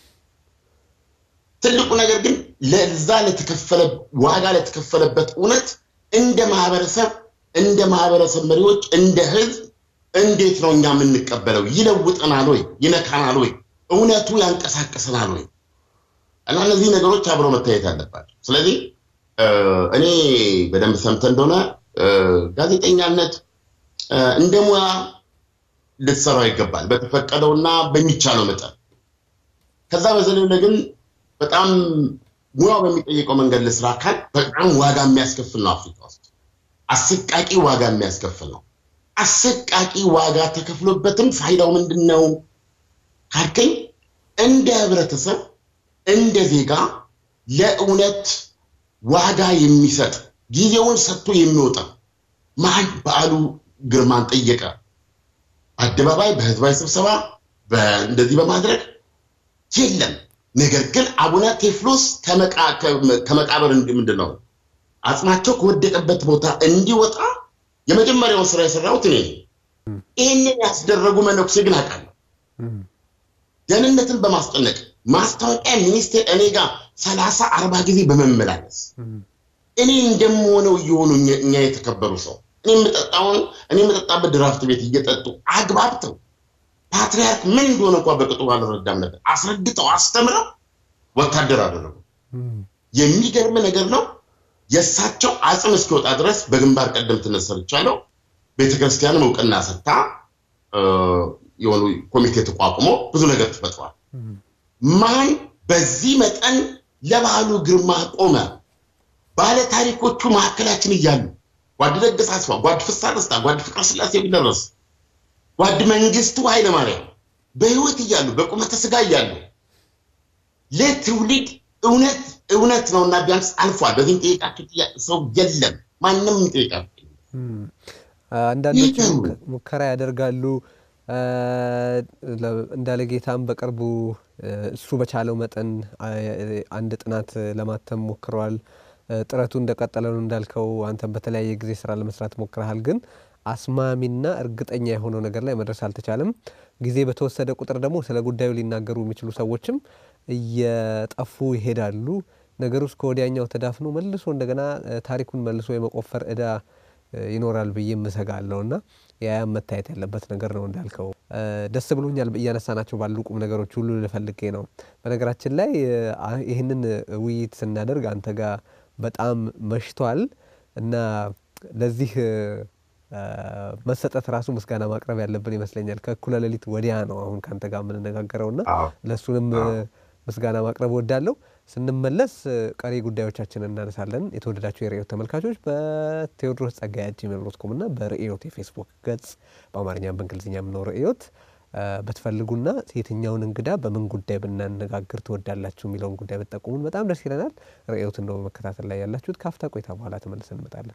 ትልቁ ነገር ግን ለዛ ለተከፈለ ዋጋ ለተከፈለበት እውነት እንደ ማህበረሰብ እንደ ማህበረሰብ መሪዎች እንደ ህዝብ እንዴት ነው እኛ የምንቀበለው? ይለውጠናል ወይ? ይነካናል ወይ? እውነቱ ያንቀሳቀሰናል ወይ? እና እነዚህ ነገሮች አብረው መታየት አለባቸው። ስለዚህ እኔ በደንብ ሰምተ እንደሆነ ጋዜጠኛነት እንደ ሙያ ልትሰራው ይገባል፣ በተፈቀደውና በሚቻለው መጠን። ከዛ በዘለለ ግን በጣም ሙያው በሚጠይቀው መንገድ ልስራ ካል በጣም ዋጋ የሚያስከፍል ነው። አፍሪካ ውስጥ አሰቃቂ ዋጋ የሚያስከፍል ነው። አሰቃቂ ዋጋ ተከፍሎበትም ፋይዳው ምንድን ነው ካልከኝ እንደ ህብረተሰብ እንደ ዜጋ ለእውነት ዋጋ የሚሰጥ ጊዜውን ሰጥቶ የሚወጣ ማን በዓሉ ግርማን ጠየቀ? አደባባይ በህዝባዊ ስብሰባ እንደዚህ በማድረግ የለም። ነገር ግን አቡነ ቴዎፍሎስ ከመቃብር ምንድን ነው አጽማቸው ከወደቀበት ቦታ እንዲወጣ የመጀመሪያውን ስራ የሰራሁት እኔ ይህንን ያስደረጉ መነኩሴ ግን አውቃለሁ። ደህንነትን በማስጨነቅ ማስታወቂያ ሚኒስቴር እኔ ጋር ሰላሳ አርባ ጊዜ በመመላለስ እኔ እንደምሆነው እየሆኑ እኛ የተከበሩ ሰው እኔ የምጠጣውን እኔ የምጠጣበት ድራፍት ቤት እየጠጡ አግባብተው ፓትሪያርክ ምን እንደሆነ እንኳ በቅጡ ባልረዳም ነበር አስረድተው አስተምረው ወታደር አደረጉ። የሚገርም ነገር ነው። የእሳቸው አጽም እስኪወጣ ድረስ በግንባር ቀደምትነት ሰርቻለሁ። ቤተክርስቲያንም እውቅና ሰጥታ የሆኑ ኮሚቴ ተቋቁሞ ብዙ ነገር ተፈጥሯል። ማን በዚህ መጠን ለባህሉ ግርማ ቆመ? ባለ ታሪኮቹ መካከላችን እያሉ ጓድ ለገሰ አስፋው፣ ጓድ ፍስሐ ደስታ፣ ጓድ ፍቅረ ስላሴ ቢደረስ፣ ጓድ መንግስቱ ኃይለማርያም በህይወት እያሉ በቁመተ ስጋ እያሉ ለትውልድ እውነት እውነት ነውና ቢያንስ አልፏል። በዚህ ጠይቃችሁ ሰው የለም ማንም ይጠይቃል። አንዳንዶች ሙከራ ያደርጋሉ። እንዳለ ጌታም በቅርቡ እሱ በቻለው መጠን አንድ ጥናት ለማተም ሞክረዋል። ጥረቱ እንደቀጠለ ነው እንዳልከው። አንተም በተለያየ ጊዜ ስራ ለመስራት ሞክረሃል፣ ግን አስማሚና እርግጠኛ የሆነው ነገር ላይ መድረስ አልተቻለም። ጊዜ በተወሰደ ቁጥር ደግሞ ስለ ጉዳዩ ሊናገሩ የሚችሉ ሰዎችም እየጠፉ ይሄዳሉ። ነገሩ እስከ ወዲያኛው ተዳፍኖ መልሶ እንደገና ታሪኩን መልሶ የመቆፈር እዳ ይኖራል ብዬ እምሰጋለሁ እና ያያም መታየት ያለበት ነገር ነው እንዳልከው። ደስ ብሎኛል እያነሳናቸው ባሉ ቁም ነገሮች ሁሉ ልፈልጌ ነው። በነገራችን ላይ ይህንን ውይይት ስናደርግ አንተ ጋር በጣም መሽቷል እና ለዚህ መሰጠት ራሱ ምስጋና ማቅረብ ያለብን ይመስለኛል። ከእኩለ ሌሊት ወዲያ ነው አሁን ከአንተ ጋር የምንነጋገረውና ለእሱንም ምስጋና ማቅረብ ወዳለሁ። ስንመለስ ቀሪ ጉዳዮቻችንን እናነሳለን። የተወደዳቸው የርዕዮት ተመልካቾች በቴዎድሮስ ጸጋዬ ጂሜል ዶት ኮም እና በርዕዮት የፌስቡክ ገጽ በአማርኛም በእንግሊዝኛም ነው ርዕዮት በትፈልጉና የትኛውን እንግዳ በምን ጉዳይ ብናነጋግር ትወዳላችሁ የሚለውን ጉዳይ ብትጠቁሙን በጣም ደስ ይለናል። ርዕዮትን ነው በመከታተል ላይ ያላችሁት። ካፍታ ቆይታ በኋላ ተመልሰን እንመጣለን።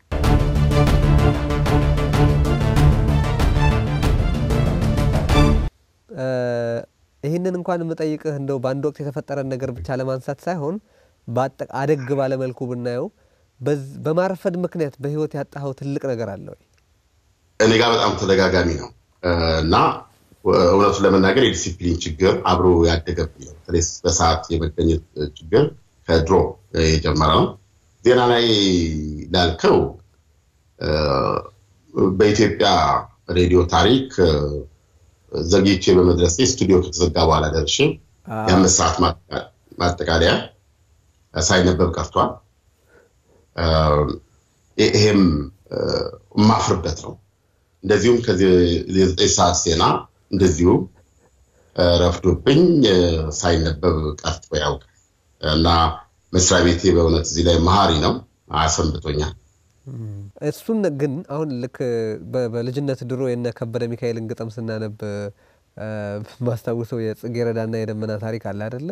ይህንን እንኳን የምጠይቅህ እንደው በአንድ ወቅት የተፈጠረን ነገር ብቻ ለማንሳት ሳይሆን አደግ ባለመልኩ ብናየው በማርፈድ ምክንያት በህይወት ያጣኸው ትልቅ ነገር አለ ወይ? እኔ ጋር በጣም ተደጋጋሚ ነው እና እውነቱን ለመናገር የዲሲፕሊን ችግር አብሮ ያደገብኝ ነው። በተለይ በሰዓት የመገኘት ችግር ከድሮ የጀመረ ነው። ዜና ላይ ላልከው በኢትዮጵያ ሬዲዮ ታሪክ ዘግይቼ በመድረሴ ስቱዲዮ ከተዘጋ በኋላ ደርሼ የአምስት ሰዓት ማጠቃለያ ሳይነበብ ቀርቷል። ይሄም የማፍርበት ነው። እንደዚሁም ከዚህ የዘጠኝ ሰዓት ዜና እንደዚሁ ረፍዶብኝ ሳይነበብ ቀርቶ ያውቃል እና መስሪያ ቤቴ በእውነት እዚህ ላይ መሀሪ ነው፣ አሰንብቶኛል። እሱን ግን አሁን ልክ በልጅነት ድሮ የነ ከበደ ሚካኤልን ግጥም ስናነብ ማስታውሰው የጽጌረዳና የደመና ታሪክ አለ አደለ?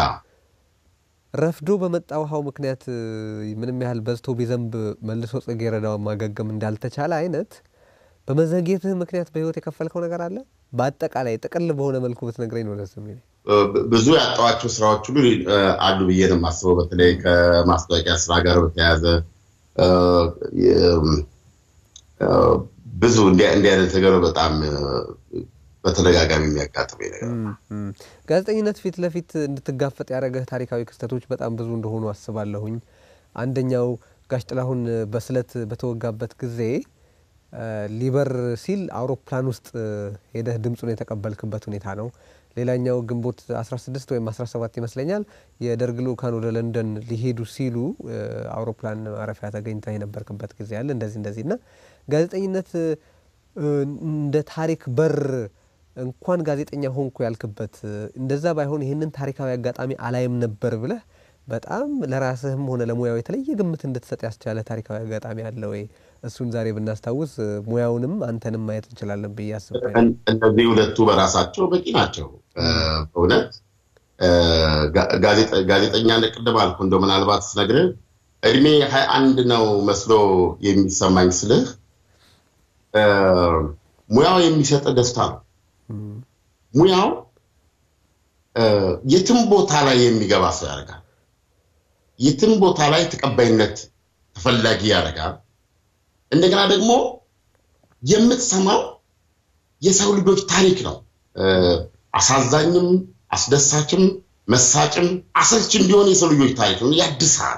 ረፍዶ በመጣ ውሃው ምክንያት ምንም ያህል በዝቶ ቢዘንብ መልሶ ጽጌረዳውን ማገገም እንዳልተቻለ አይነት በመዘግየትህ ምክንያት በህይወት የከፈልከው ነገር አለ? በአጠቃላይ ጥቅል በሆነ መልኩ ብትነግረኝ ነው ደስ የሚለኝ። ብዙ ያጣኋቸው ስራዎች ሁሉ አሉ ብዬ ነው የማስበው። በተለይ ከማስታወቂያ ስራ ጋር በተያያዘ ብዙ እንዲህ አይነት ነገር በጣም በተደጋጋሚ የሚያጋጥመኝ ነገር ጋዜጠኝነት ፊት ለፊት እንድትጋፈጥ ያደረገህ ታሪካዊ ክስተቶች በጣም ብዙ እንደሆኑ አስባለሁኝ። አንደኛው ጋሽ ጥላሁን በስለት በተወጋበት ጊዜ ሊበር ሲል አውሮፕላን ውስጥ ሄደህ ድምፁን የተቀበልክበት ሁኔታ ነው። ሌላኛው ግንቦት 16 ወይም 17 ይመስለኛል የደርግ ልኡካን ወደ ለንደን ሊሄዱ ሲሉ አውሮፕላን ማረፊያ ተገኝተህ የነበርክበት ጊዜ አለ። እንደዚህ እንደዚህ እና ጋዜጠኝነት እንደ ታሪክ በር እንኳን ጋዜጠኛ ሆንኩ ያልክበት እንደዛ ባይሆን ይህንን ታሪካዊ አጋጣሚ አላይም ነበር ብለህ በጣም ለራስህም ሆነ ለሙያው የተለየ ግምት እንድትሰጥ ያስቻለ ታሪካዊ አጋጣሚ አለ ወይ? እሱን ዛሬ ብናስታውስ ሙያውንም አንተንም ማየት እንችላለን ብዬ አስባለሁ። እነዚህ ሁለቱ በራሳቸው በቂ ናቸው። በእውነት ጋዜጠኛ ቅድም አልኩ እንደው ምናልባት ስነግርህ እድሜ ሀያ አንድ ነው መስሎ የሚሰማኝ ስልህ ሙያው የሚሰጥ ደስታ ነው። ሙያው የትም ቦታ ላይ የሚገባ ሰው ያደርጋል። የትም ቦታ ላይ ተቀባይነት ተፈላጊ ያደርጋል። እንደገና ደግሞ የምትሰማው የሰው ልጆች ታሪክ ነው። አሳዛኝም፣ አስደሳችም፣ መሳጭም አሰልችም ቢሆን የሰው ልጆች ታሪክ ነው። ያድሳል፣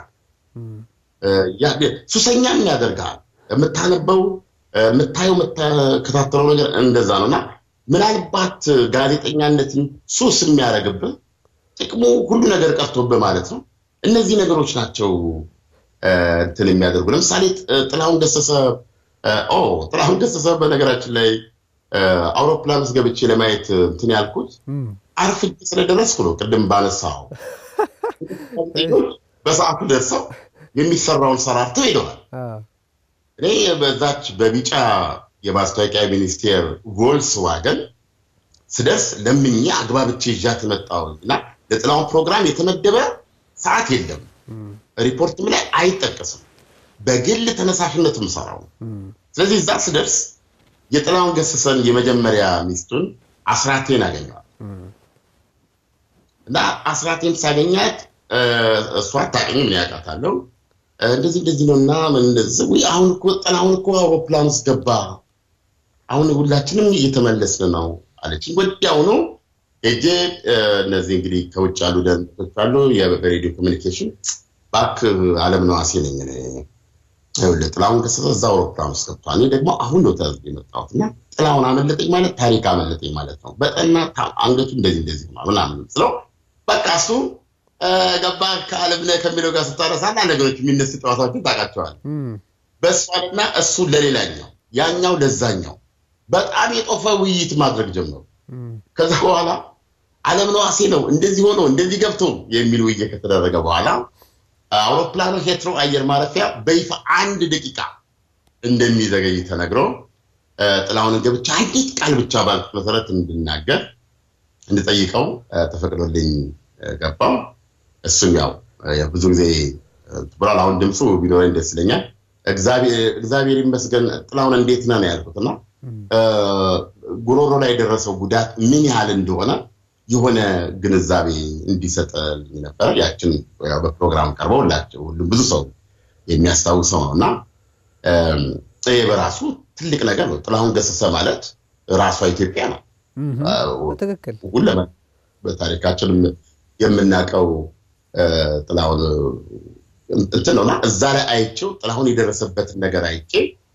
ሱሰኛም ያደርጋል። የምታነበው የምታየው የምትከታተለው ነገር እንደዛ ነው እና ምናልባት ጋዜጠኛነትን ሱስ የሚያደርግብህ ጥቅሙ ሁሉ ነገር ቀርቶብህ ማለት ነው። እነዚህ ነገሮች ናቸው እንትን የሚያደርጉ ለምሳሌ ጥላሁን ገሰሰ ጥላሁን ገሰሰ በነገራችን ላይ አውሮፕላን ውስጥ ገብቼ ለማየት እንትን ያልኩት አርፍጄ ስለደረስኩ ነው። ቅድም ባነሳው በሰዓቱ ደርሰው የሚሰራውን ሰራርተው ሄደዋል። እኔ በዛች በቢጫ የማስታወቂያ ሚኒስቴር ቮልስ ዋገን ስደርስ ለምኜ አግባብቼ ይዣት መጣሁ እና ለጥላሁን ፕሮግራም የተመደበ ሰዓት የለም። ሪፖርትም ላይ አይጠቀስም። በግል ተነሳሽነት የምሰራው ስለዚህ እዛ ስደርስ የጥላሁን ገሰሰን የመጀመሪያ ሚስቱን አስራቴን አገኘዋል እና አስራቴን ሳገኛት እሷ አታውቅኝም፣ ምን ያውቃታለሁ እንደዚህ እንደዚህ ነው እና አሁን እኮ ጥላሁን እኮ አውሮፕላን ውስጥ ገባ፣ አሁን ሁላችንም እየተመለስን ነው አለችኝ። ወዲያውኑ ሄጄ እነዚህ እንግዲህ ከውጭ ያሉ ደንቶች አሉ በሬዲዮ ኮሚኒኬሽን ባክ አለም ነዋሴ ነኝ ጥላሁን ገሰሰ እዛ አውሮፕላን ውስጥ ገብቷል። እኔ ደግሞ አሁን ነው ተያዝ የመጣሁት እና ጥላሁን አመለጠኝ ማለት ታሪክ አመለጠኝ ማለት ነው። በጠና አንገቱ እንደዚህ እንደዚህ ሆኗል ምናምን ስለው በቃ እሱ ገባ ከአለምነህ ከሚለው ጋር ስታረሳ አንዳንድ ነገሮች የሚነሱ ጨዋታዎችን ታውቃቸዋል። በእሷና እሱ ለሌላኛው ያኛው ለዛኛው በጣም የጦፈ ውይይት ማድረግ ጀመሩ። ከዛ በኋላ አለምነህ ዋሴ ነው እንደዚህ ሆኖ እንደዚህ ገብቶ የሚል ውይይት ከተደረገ በኋላ አውሮፕላኑ ሄትሮ አየር ማረፊያ በይፋ አንድ ደቂቃ እንደሚዘገይ ተነግሮ ጥላሁንን ገብቻ አንዲት ቃል ብቻ ባልኩት መሰረት እንድናገር እንድጠይቀው ተፈቅዶልኝ ገባው። እሱም ያው ብዙ ጊዜ ብሏል። አሁን ድምፁ ቢኖረኝ ደስ ይለኛል። እግዚአብሔር ይመስገን ጥላሁን እንዴት ነህ ነው ያልኩት እና ጉሮሮ ላይ የደረሰው ጉዳት ምን ያህል እንደሆነ የሆነ ግንዛቤ እንዲሰጥልኝ ነበር። ያችን በፕሮግራም ቀርበው ላቸው ሁሉም ብዙ ሰው የሚያስታውሰው ነው እና ይህ በራሱ ትልቅ ነገር ነው። ጥላሁን ገሰሰ ማለት ራሷ ኢትዮጵያ ነው። ትክክል ሁለመ በታሪካችን የምናውቀው ጥላሁን እንትን ነውና እዛ ላይ አይቼው ጥላሁን የደረሰበትን ነገር አይቼ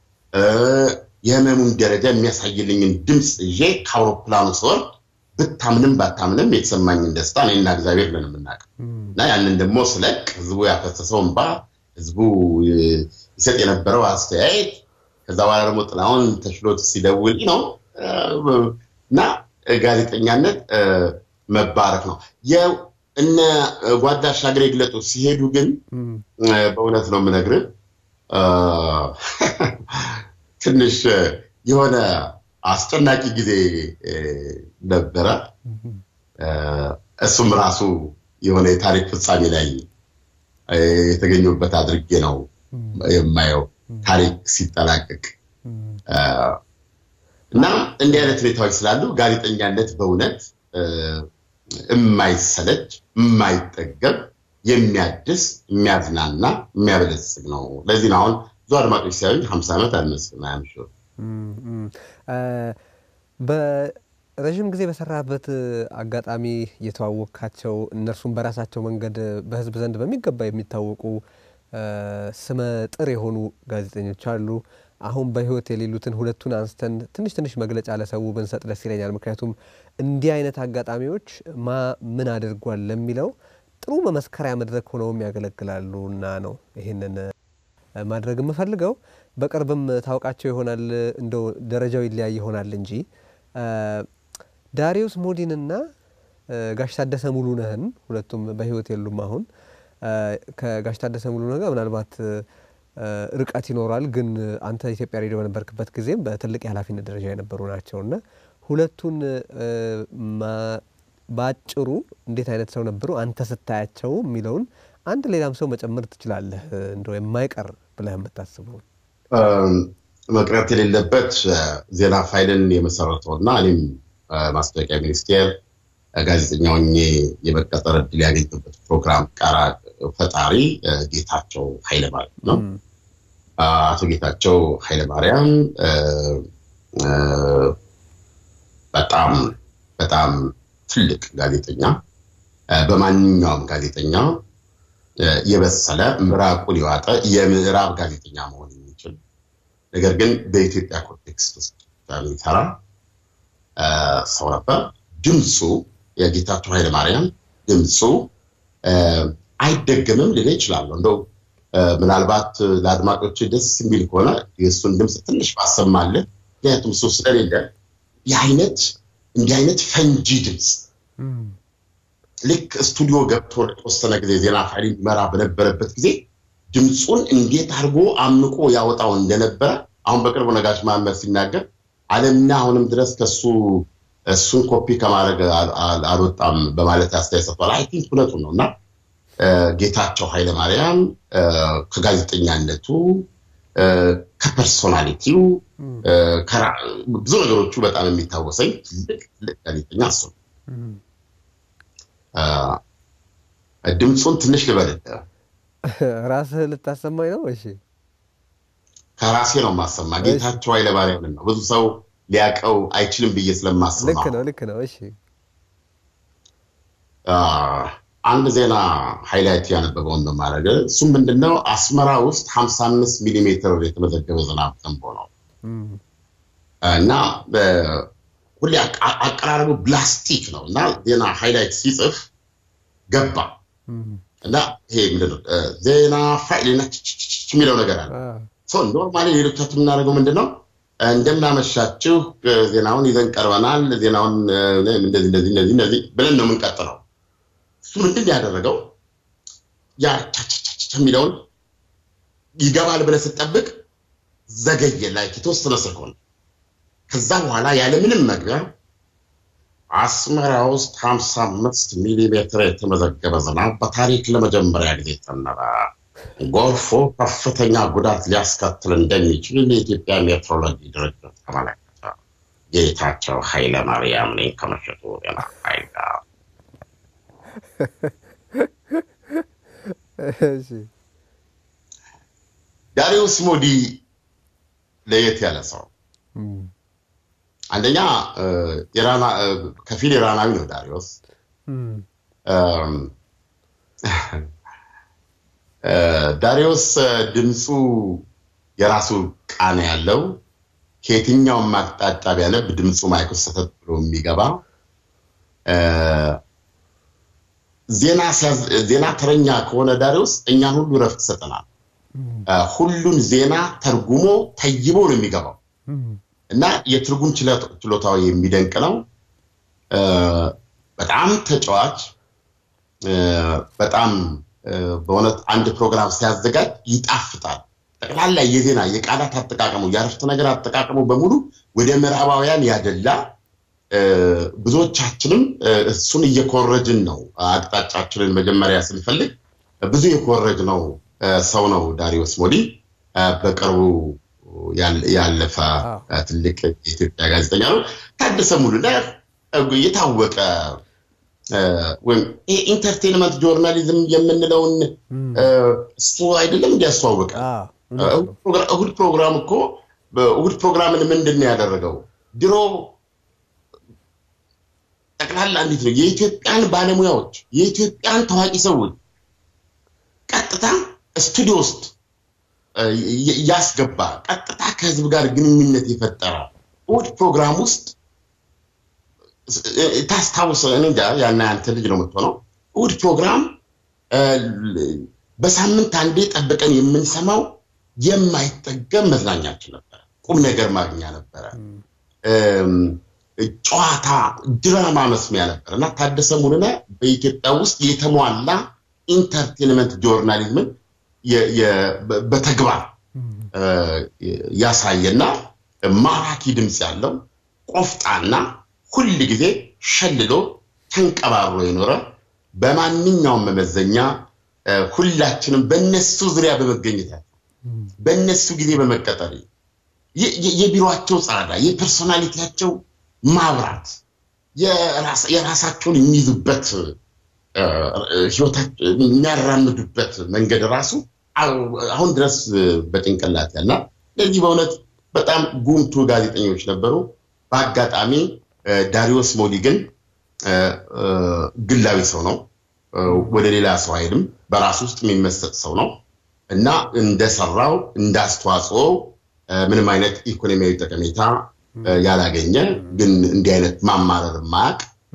የህመሙን ደረጃ የሚያሳይልኝን ድምፅ ይዤ ከአውሮፕላኑ ስወርድ ብታምንም ባታምንም የተሰማኝን ደስታ እኔና እግዚአብሔር ነን የምናውቀው እና ያንን ደግሞ ስለቅ ህዝቡ ያፈሰሰው እንባ ህዝቡ ይሰጥ የነበረው አስተያየት ከዛ በኋላ ደግሞ ጥላሁን ተሽሎት ሲደውል ነው እና ጋዜጠኛነት መባረክ ነው። እነ ጓዳ ሻገር የግለጡ ሲሄዱ ግን በእውነት ነው የምነግርህ ትንሽ የሆነ አስጨናቂ ጊዜ ነበረ። እሱም ራሱ የሆነ የታሪክ ፍጻሜ ላይ የተገኙበት አድርጌ ነው የማየው ታሪክ ሲጠናቀቅ እና እንዲህ አይነት ሁኔታዎች ስላሉ ጋዜጠኛነት በእውነት የማይሰለች የማይጠገብ የሚያድስ የሚያዝናና የሚያበለጽግ ነው። ለዚህ ነው አሁን ብዙ አድማጮች ሲያዩኝ ሀምሳ ዓመት አልመስልም አያምሽ በረዥም ጊዜ በሰራበት አጋጣሚ የተዋወቅካቸው እነርሱም በራሳቸው መንገድ በህዝብ ዘንድ በሚገባ የሚታወቁ ስመ ጥር የሆኑ ጋዜጠኞች አሉ። አሁን በህይወት የሌሉትን ሁለቱን አንስተን ትንሽ ትንሽ መግለጫ ለሰው ብንሰጥ ደስ ይለኛል። ምክንያቱም እንዲህ አይነት አጋጣሚዎች ማ ምን አድርጓል ለሚለው ጥሩ መመስከሪያ መድረክ ሆነውም ያገለግላሉ እና ነው ይህንን ማድረግ የምፈልገው። በቅርብም ታውቃቸው ይሆናል እንደው ደረጃው ይለያይ ይሆናል እንጂ ዳሪዮስ ሞዲንና ጋሽ ታደሰ ሙሉነህን ሁለቱም በህይወት የሉም አሁን ከጋሽ ታደሰ ሙሉነህ ጋር ምናልባት ርቀት ይኖራል፣ ግን አንተ ኢትዮጵያ ሬዲዮ በነበርክበት ጊዜም በትልቅ የኃላፊነት ደረጃ የነበሩ ናቸው እና ሁለቱን በአጭሩ እንዴት አይነት ሰው ነበሩ አንተ ስታያቸው የሚለውን አንድ ሌላም ሰው መጨመር ትችላለህ፣ እንደው የማይቀር ብለህ የምታስበው መቅረት የሌለበት ዜና ፋይልን የመሰረተው እና እኔም ማስታወቂያ ሚኒስቴር ጋዜጠኛ ሆኜ የመቀጠር እድል ያገኘበት ፕሮግራም ቀራ ፈጣሪ ጌታቸው ኃይለማርያም ነው። አቶ ጌታቸው ኃይለማርያም በጣም በጣም ትልቅ ጋዜጠኛ በማንኛውም ጋዜጠኛ የበሰለ ምራቁን የዋጠ የምዕራብ ጋዜጠኛ መሆን የሚችል ነገር ግን በኢትዮጵያ ኮንቴክስት ውስጥ የሚሰራ ሰው ነበር። ድምፁ የጌታቸው ኃይለማርያም ድምፁ አይደገምም ልል ይችላለሁ። እንደው ምናልባት ለአድማጮች ደስ የሚል ከሆነ የእሱን ድምፅ ትንሽ ባሰማልህ፣ ምክንያቱም እሱ ስለሌለ የአይነት እንዲህ አይነት ፈንጂ ድምፅ ልክ ስቱዲዮ ገብቶ ለተወሰነ ጊዜ ዜና ፋይል ይመራ በነበረበት ጊዜ ድምፁን እንዴት አድርጎ አምቆ ያወጣው እንደነበረ አሁን በቅርቡ ነጋሽ መሐመድ ሲናገር ዓለምና አሁንም ድረስ ከሱ እሱን ኮፒ ከማድረግ አልወጣም በማለት አስተያየት ሰጥቷል። አይ ቲንክ እውነቱን ነው እና ጌታቸው ኃይለማርያም ከጋዜጠኛነቱ ከፐርሶናሊቲው ብዙ ነገሮቹ በጣም የሚታወሰኝ ትልቅ ትልቅ ጋዜጠኛ እሱ ነው። ድምፁን ትንሽ ልበልልህ። ራስህ ልታሰማኝ ነው? እሺ፣ ከራሴ ነው የማሰማ። ጌታቸው ኃይለማርያምን ነው ብዙ ሰው ሊያውቀው አይችልም ብዬ ስለማስማ። ልክ ነው፣ ልክ ነው። እሺ፣ አንድ ዜና ሃይላይት ያነበበውን ነው ማድረግ። እሱም ምንድነው አስመራ ውስጥ 55 ሚሊ ሜትር የተመዘገበ ዝናብ ዘንቦ ነው እና ሁሌ አቀራረቡ ብላስቲክ ነው እና ዜና ሃይላይት ሲጽፍ ገባ እና ይሄ ምንድነው ዜና ፋይል የሚለው ነገር አለ። ኖርማሊ ሌሎቻችን የምናደርገው ምንድነው እንደምናመሻችሁ ዜናውን ይዘን ቀርበናል፣ ዜናውን እንደዚህ እንደዚህ እንደዚህ እንደዚህ ብለን ነው የምንቀጥለው። እሱ ምንድን ያደረገው ያ የሚለውን ይገባል ብለህ ስትጠብቅ ዘገየ ላይ የተወሰነ ሰኮንድ ከዛ በኋላ ያለምንም መግቢያ አስመራ ውስጥ 55 ሚሊ ሜትር የተመዘገበ ዝናብ በታሪክ ለመጀመሪያ ጊዜ ዘነበ። ጎርፉ ከፍተኛ ጉዳት ሊያስከትል እንደሚችል የኢትዮጵያ ሜትሮሎጂ ድርጅት ተመለከተ። ጌታቸው ኃይለማርያም ነኝ ከምሽቱ ዜና ፋይል ጋር። ዳሪዮስ ሞዲ ለየት ያለ ሰው አንደኛ ከፊል ኢራናዊ ነው ዳሪዮስ። ዳሪዮስ ድምፁ የራሱ ቃና ያለው ከየትኛውም አቅጣጫ ቢያነብ ድምፁ ማይክ ሰተት ብሎ የሚገባ ዜና ተረኛ ከሆነ ዳሪዮስ እኛን ሁሉ ረፍት ይሰጠናል። ሁሉን ዜና ተርጉሞ ተይቦ ነው የሚገባው እና የትርጉም ችሎታው የሚደንቅ ነው። በጣም ተጫዋች፣ በጣም በእውነት አንድ ፕሮግራም ሲያዘጋጅ ይጣፍጣል። ጠቅላላ የዜና የቃላት አጠቃቀሙ የአረፍተ ነገር አጠቃቀሙ በሙሉ ወደ ምዕራባውያን ያደላ ብዙዎቻችንም እሱን እየኮረጅን ነው። አቅጣጫችንን መጀመሪያ ስንፈልግ ብዙ የኮረጅ ነው ሰው ነው ዳሪዮስ ሞዲ። በቅርቡ ያለፈ ትልቅ የኢትዮጵያ ጋዜጠኛ ነው። ታደሰ ሙሉነህ የታወቀ ወይም ኢንተርቴንመንት ጆርናሊዝም የምንለውን እሱ አይደለም እንዲያስተዋወቀ እሁድ ፕሮግራም እኮ እሁድ ፕሮግራምን ምንድን ነው ያደረገው? ድሮ ጠቅላላ እንዴት ነው የኢትዮጵያን ባለሙያዎች የኢትዮጵያን ታዋቂ ሰዎች ቀጥታ ስቱዲዮ ውስጥ ያስገባ ቀጥታ ከህዝብ ጋር ግንኙነት የፈጠረ እሑድ ፕሮግራም ውስጥ ታስታውሰ እንጃ ያና ያንተ ልጅ ነው የምትሆነው። እሑድ ፕሮግራም በሳምንት አንዴ ጠብቀን የምንሰማው የማይጠገም መዝናኛችን ነበረ። ቁም ነገር ማግኛ ነበረ። ጨዋታ፣ ድራማ መስሚያ ነበር እና ታደሰ ሙሉነህ በኢትዮጵያ ውስጥ የተሟላ ኢንተርቴንመንት ጆርናሊዝምን በተግባር ያሳየና ማራኪ ድምፅ ያለው ቆፍጣና ሁል ጊዜ ሸልሎ ተንቀባሮ የኖረ በማንኛውም መመዘኛ ሁላችንም በነሱ ዙሪያ በመገኘታቸው በነሱ ጊዜ በመቀጠር የቢሮቸው ጻዳ የፐርሶናሊቲያቸው ማብራት የራሳቸውን የሚይዙበት የሚያራምዱበት መንገድ ራሱ አሁን ድረስ በጭንቅላት ያልና ለዚህ በእውነት በጣም ጉምቱ ጋዜጠኞች ነበሩ። በአጋጣሚ ዳሪዮስ ሞሊ ግን ግላዊ ሰው ነው። ወደ ሌላ ሰው አይልም። በራሱ ውስጥ የሚመሰጥ ሰው ነው እና እንደሰራው እንዳስተዋጽኦ ምንም አይነት ኢኮኖሚያዊ ጠቀሜታ ያላገኘ ግን እንዲህ አይነት ማማረር ማያቅ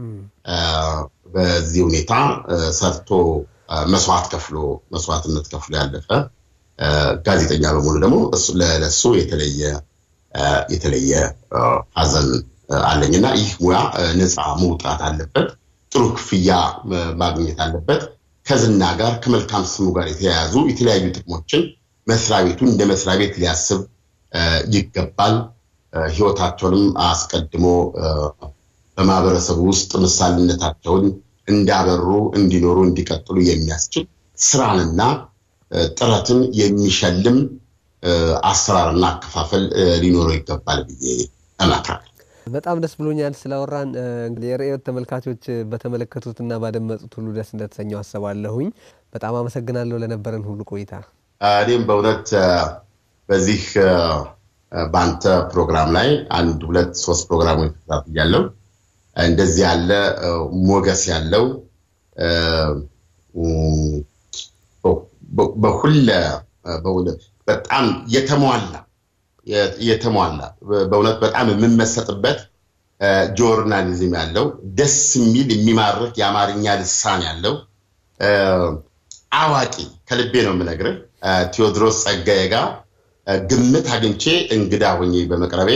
በዚህ ሁኔታ ሰርቶ መስዋዕት ከፍሎ መስዋዕትነት ከፍሎ ያለፈ ጋዜጠኛ በመሆኑ ደግሞ ለሱ የተለየ የተለየ ሀዘን አለኝና ይህ ሙያ ነፃ መውጣት አለበት። ጥሩ ክፍያ ማግኘት አለበት። ከዝና ጋር ከመልካም ስሙ ጋር የተያያዙ የተለያዩ ጥቅሞችን መስሪያ ቤቱ እንደ መስሪያ ቤት ሊያስብ ይገባል። ህይወታቸውንም አስቀድሞ በማህበረሰቡ ውስጥ ምሳሌነታቸውን እንዳበሩ እንዲኖሩ እንዲቀጥሉ የሚያስችል ስራንና ጥረትን የሚሸልም አሰራርና አከፋፈል ሊኖረው ይገባል ብዬ እመክራለሁ። በጣም ደስ ብሎኛል ስላወራን። የርዕዮት ተመልካቾች በተመለከቱትና ባደመጡት ሁሉ ደስ እንደተሰኘው አስባለሁኝ። በጣም አመሰግናለሁ ለነበረን ሁሉ ቆይታ። እኔም በእውነት በዚህ በአንተ ፕሮግራም ላይ አንድ ሁለት ሶስት ፕሮግራሞች ተከታትያለሁ። እንደዚህ ያለ ሞገስ ያለው በሁለ በጣም የተሟላ የተሟላ በእውነት በጣም የምመሰጥበት ጆርናሊዝም ያለው ደስ የሚል የሚማርክ የአማርኛ ልሳን ያለው አዋቂ ከልቤ ነው የምነግርህ ቴዎድሮስ ጸጋዬ ጋር ግምት አግኝቼ እንግዳ ሆኜ በመቅረቤ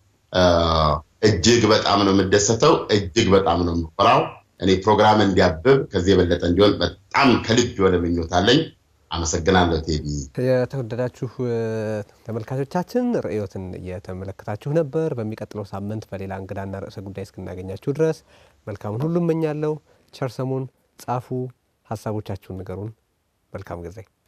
እጅግ በጣም ነው የምደሰተው። እጅግ በጣም ነው የምኮራው። እኔ ፕሮግራም እንዲያብብ ከዚህ የበለጠ እንዲሆን በጣም ከልብ የሆነ ምኞት አለኝ። አመሰግናለሁ ቴዲ። የተወደዳችሁ ተመልካቾቻችን ርዕዮትን እየተመለከታችሁ ነበር። በሚቀጥለው ሳምንት በሌላ እንግዳና ርዕሰ ጉዳይ እስክናገኛችሁ ድረስ መልካሙን ሁሉ እመኛለሁ። ቸር ሰሙን። ጻፉ፣ ሀሳቦቻችሁን ንገሩን። መልካም ጊዜ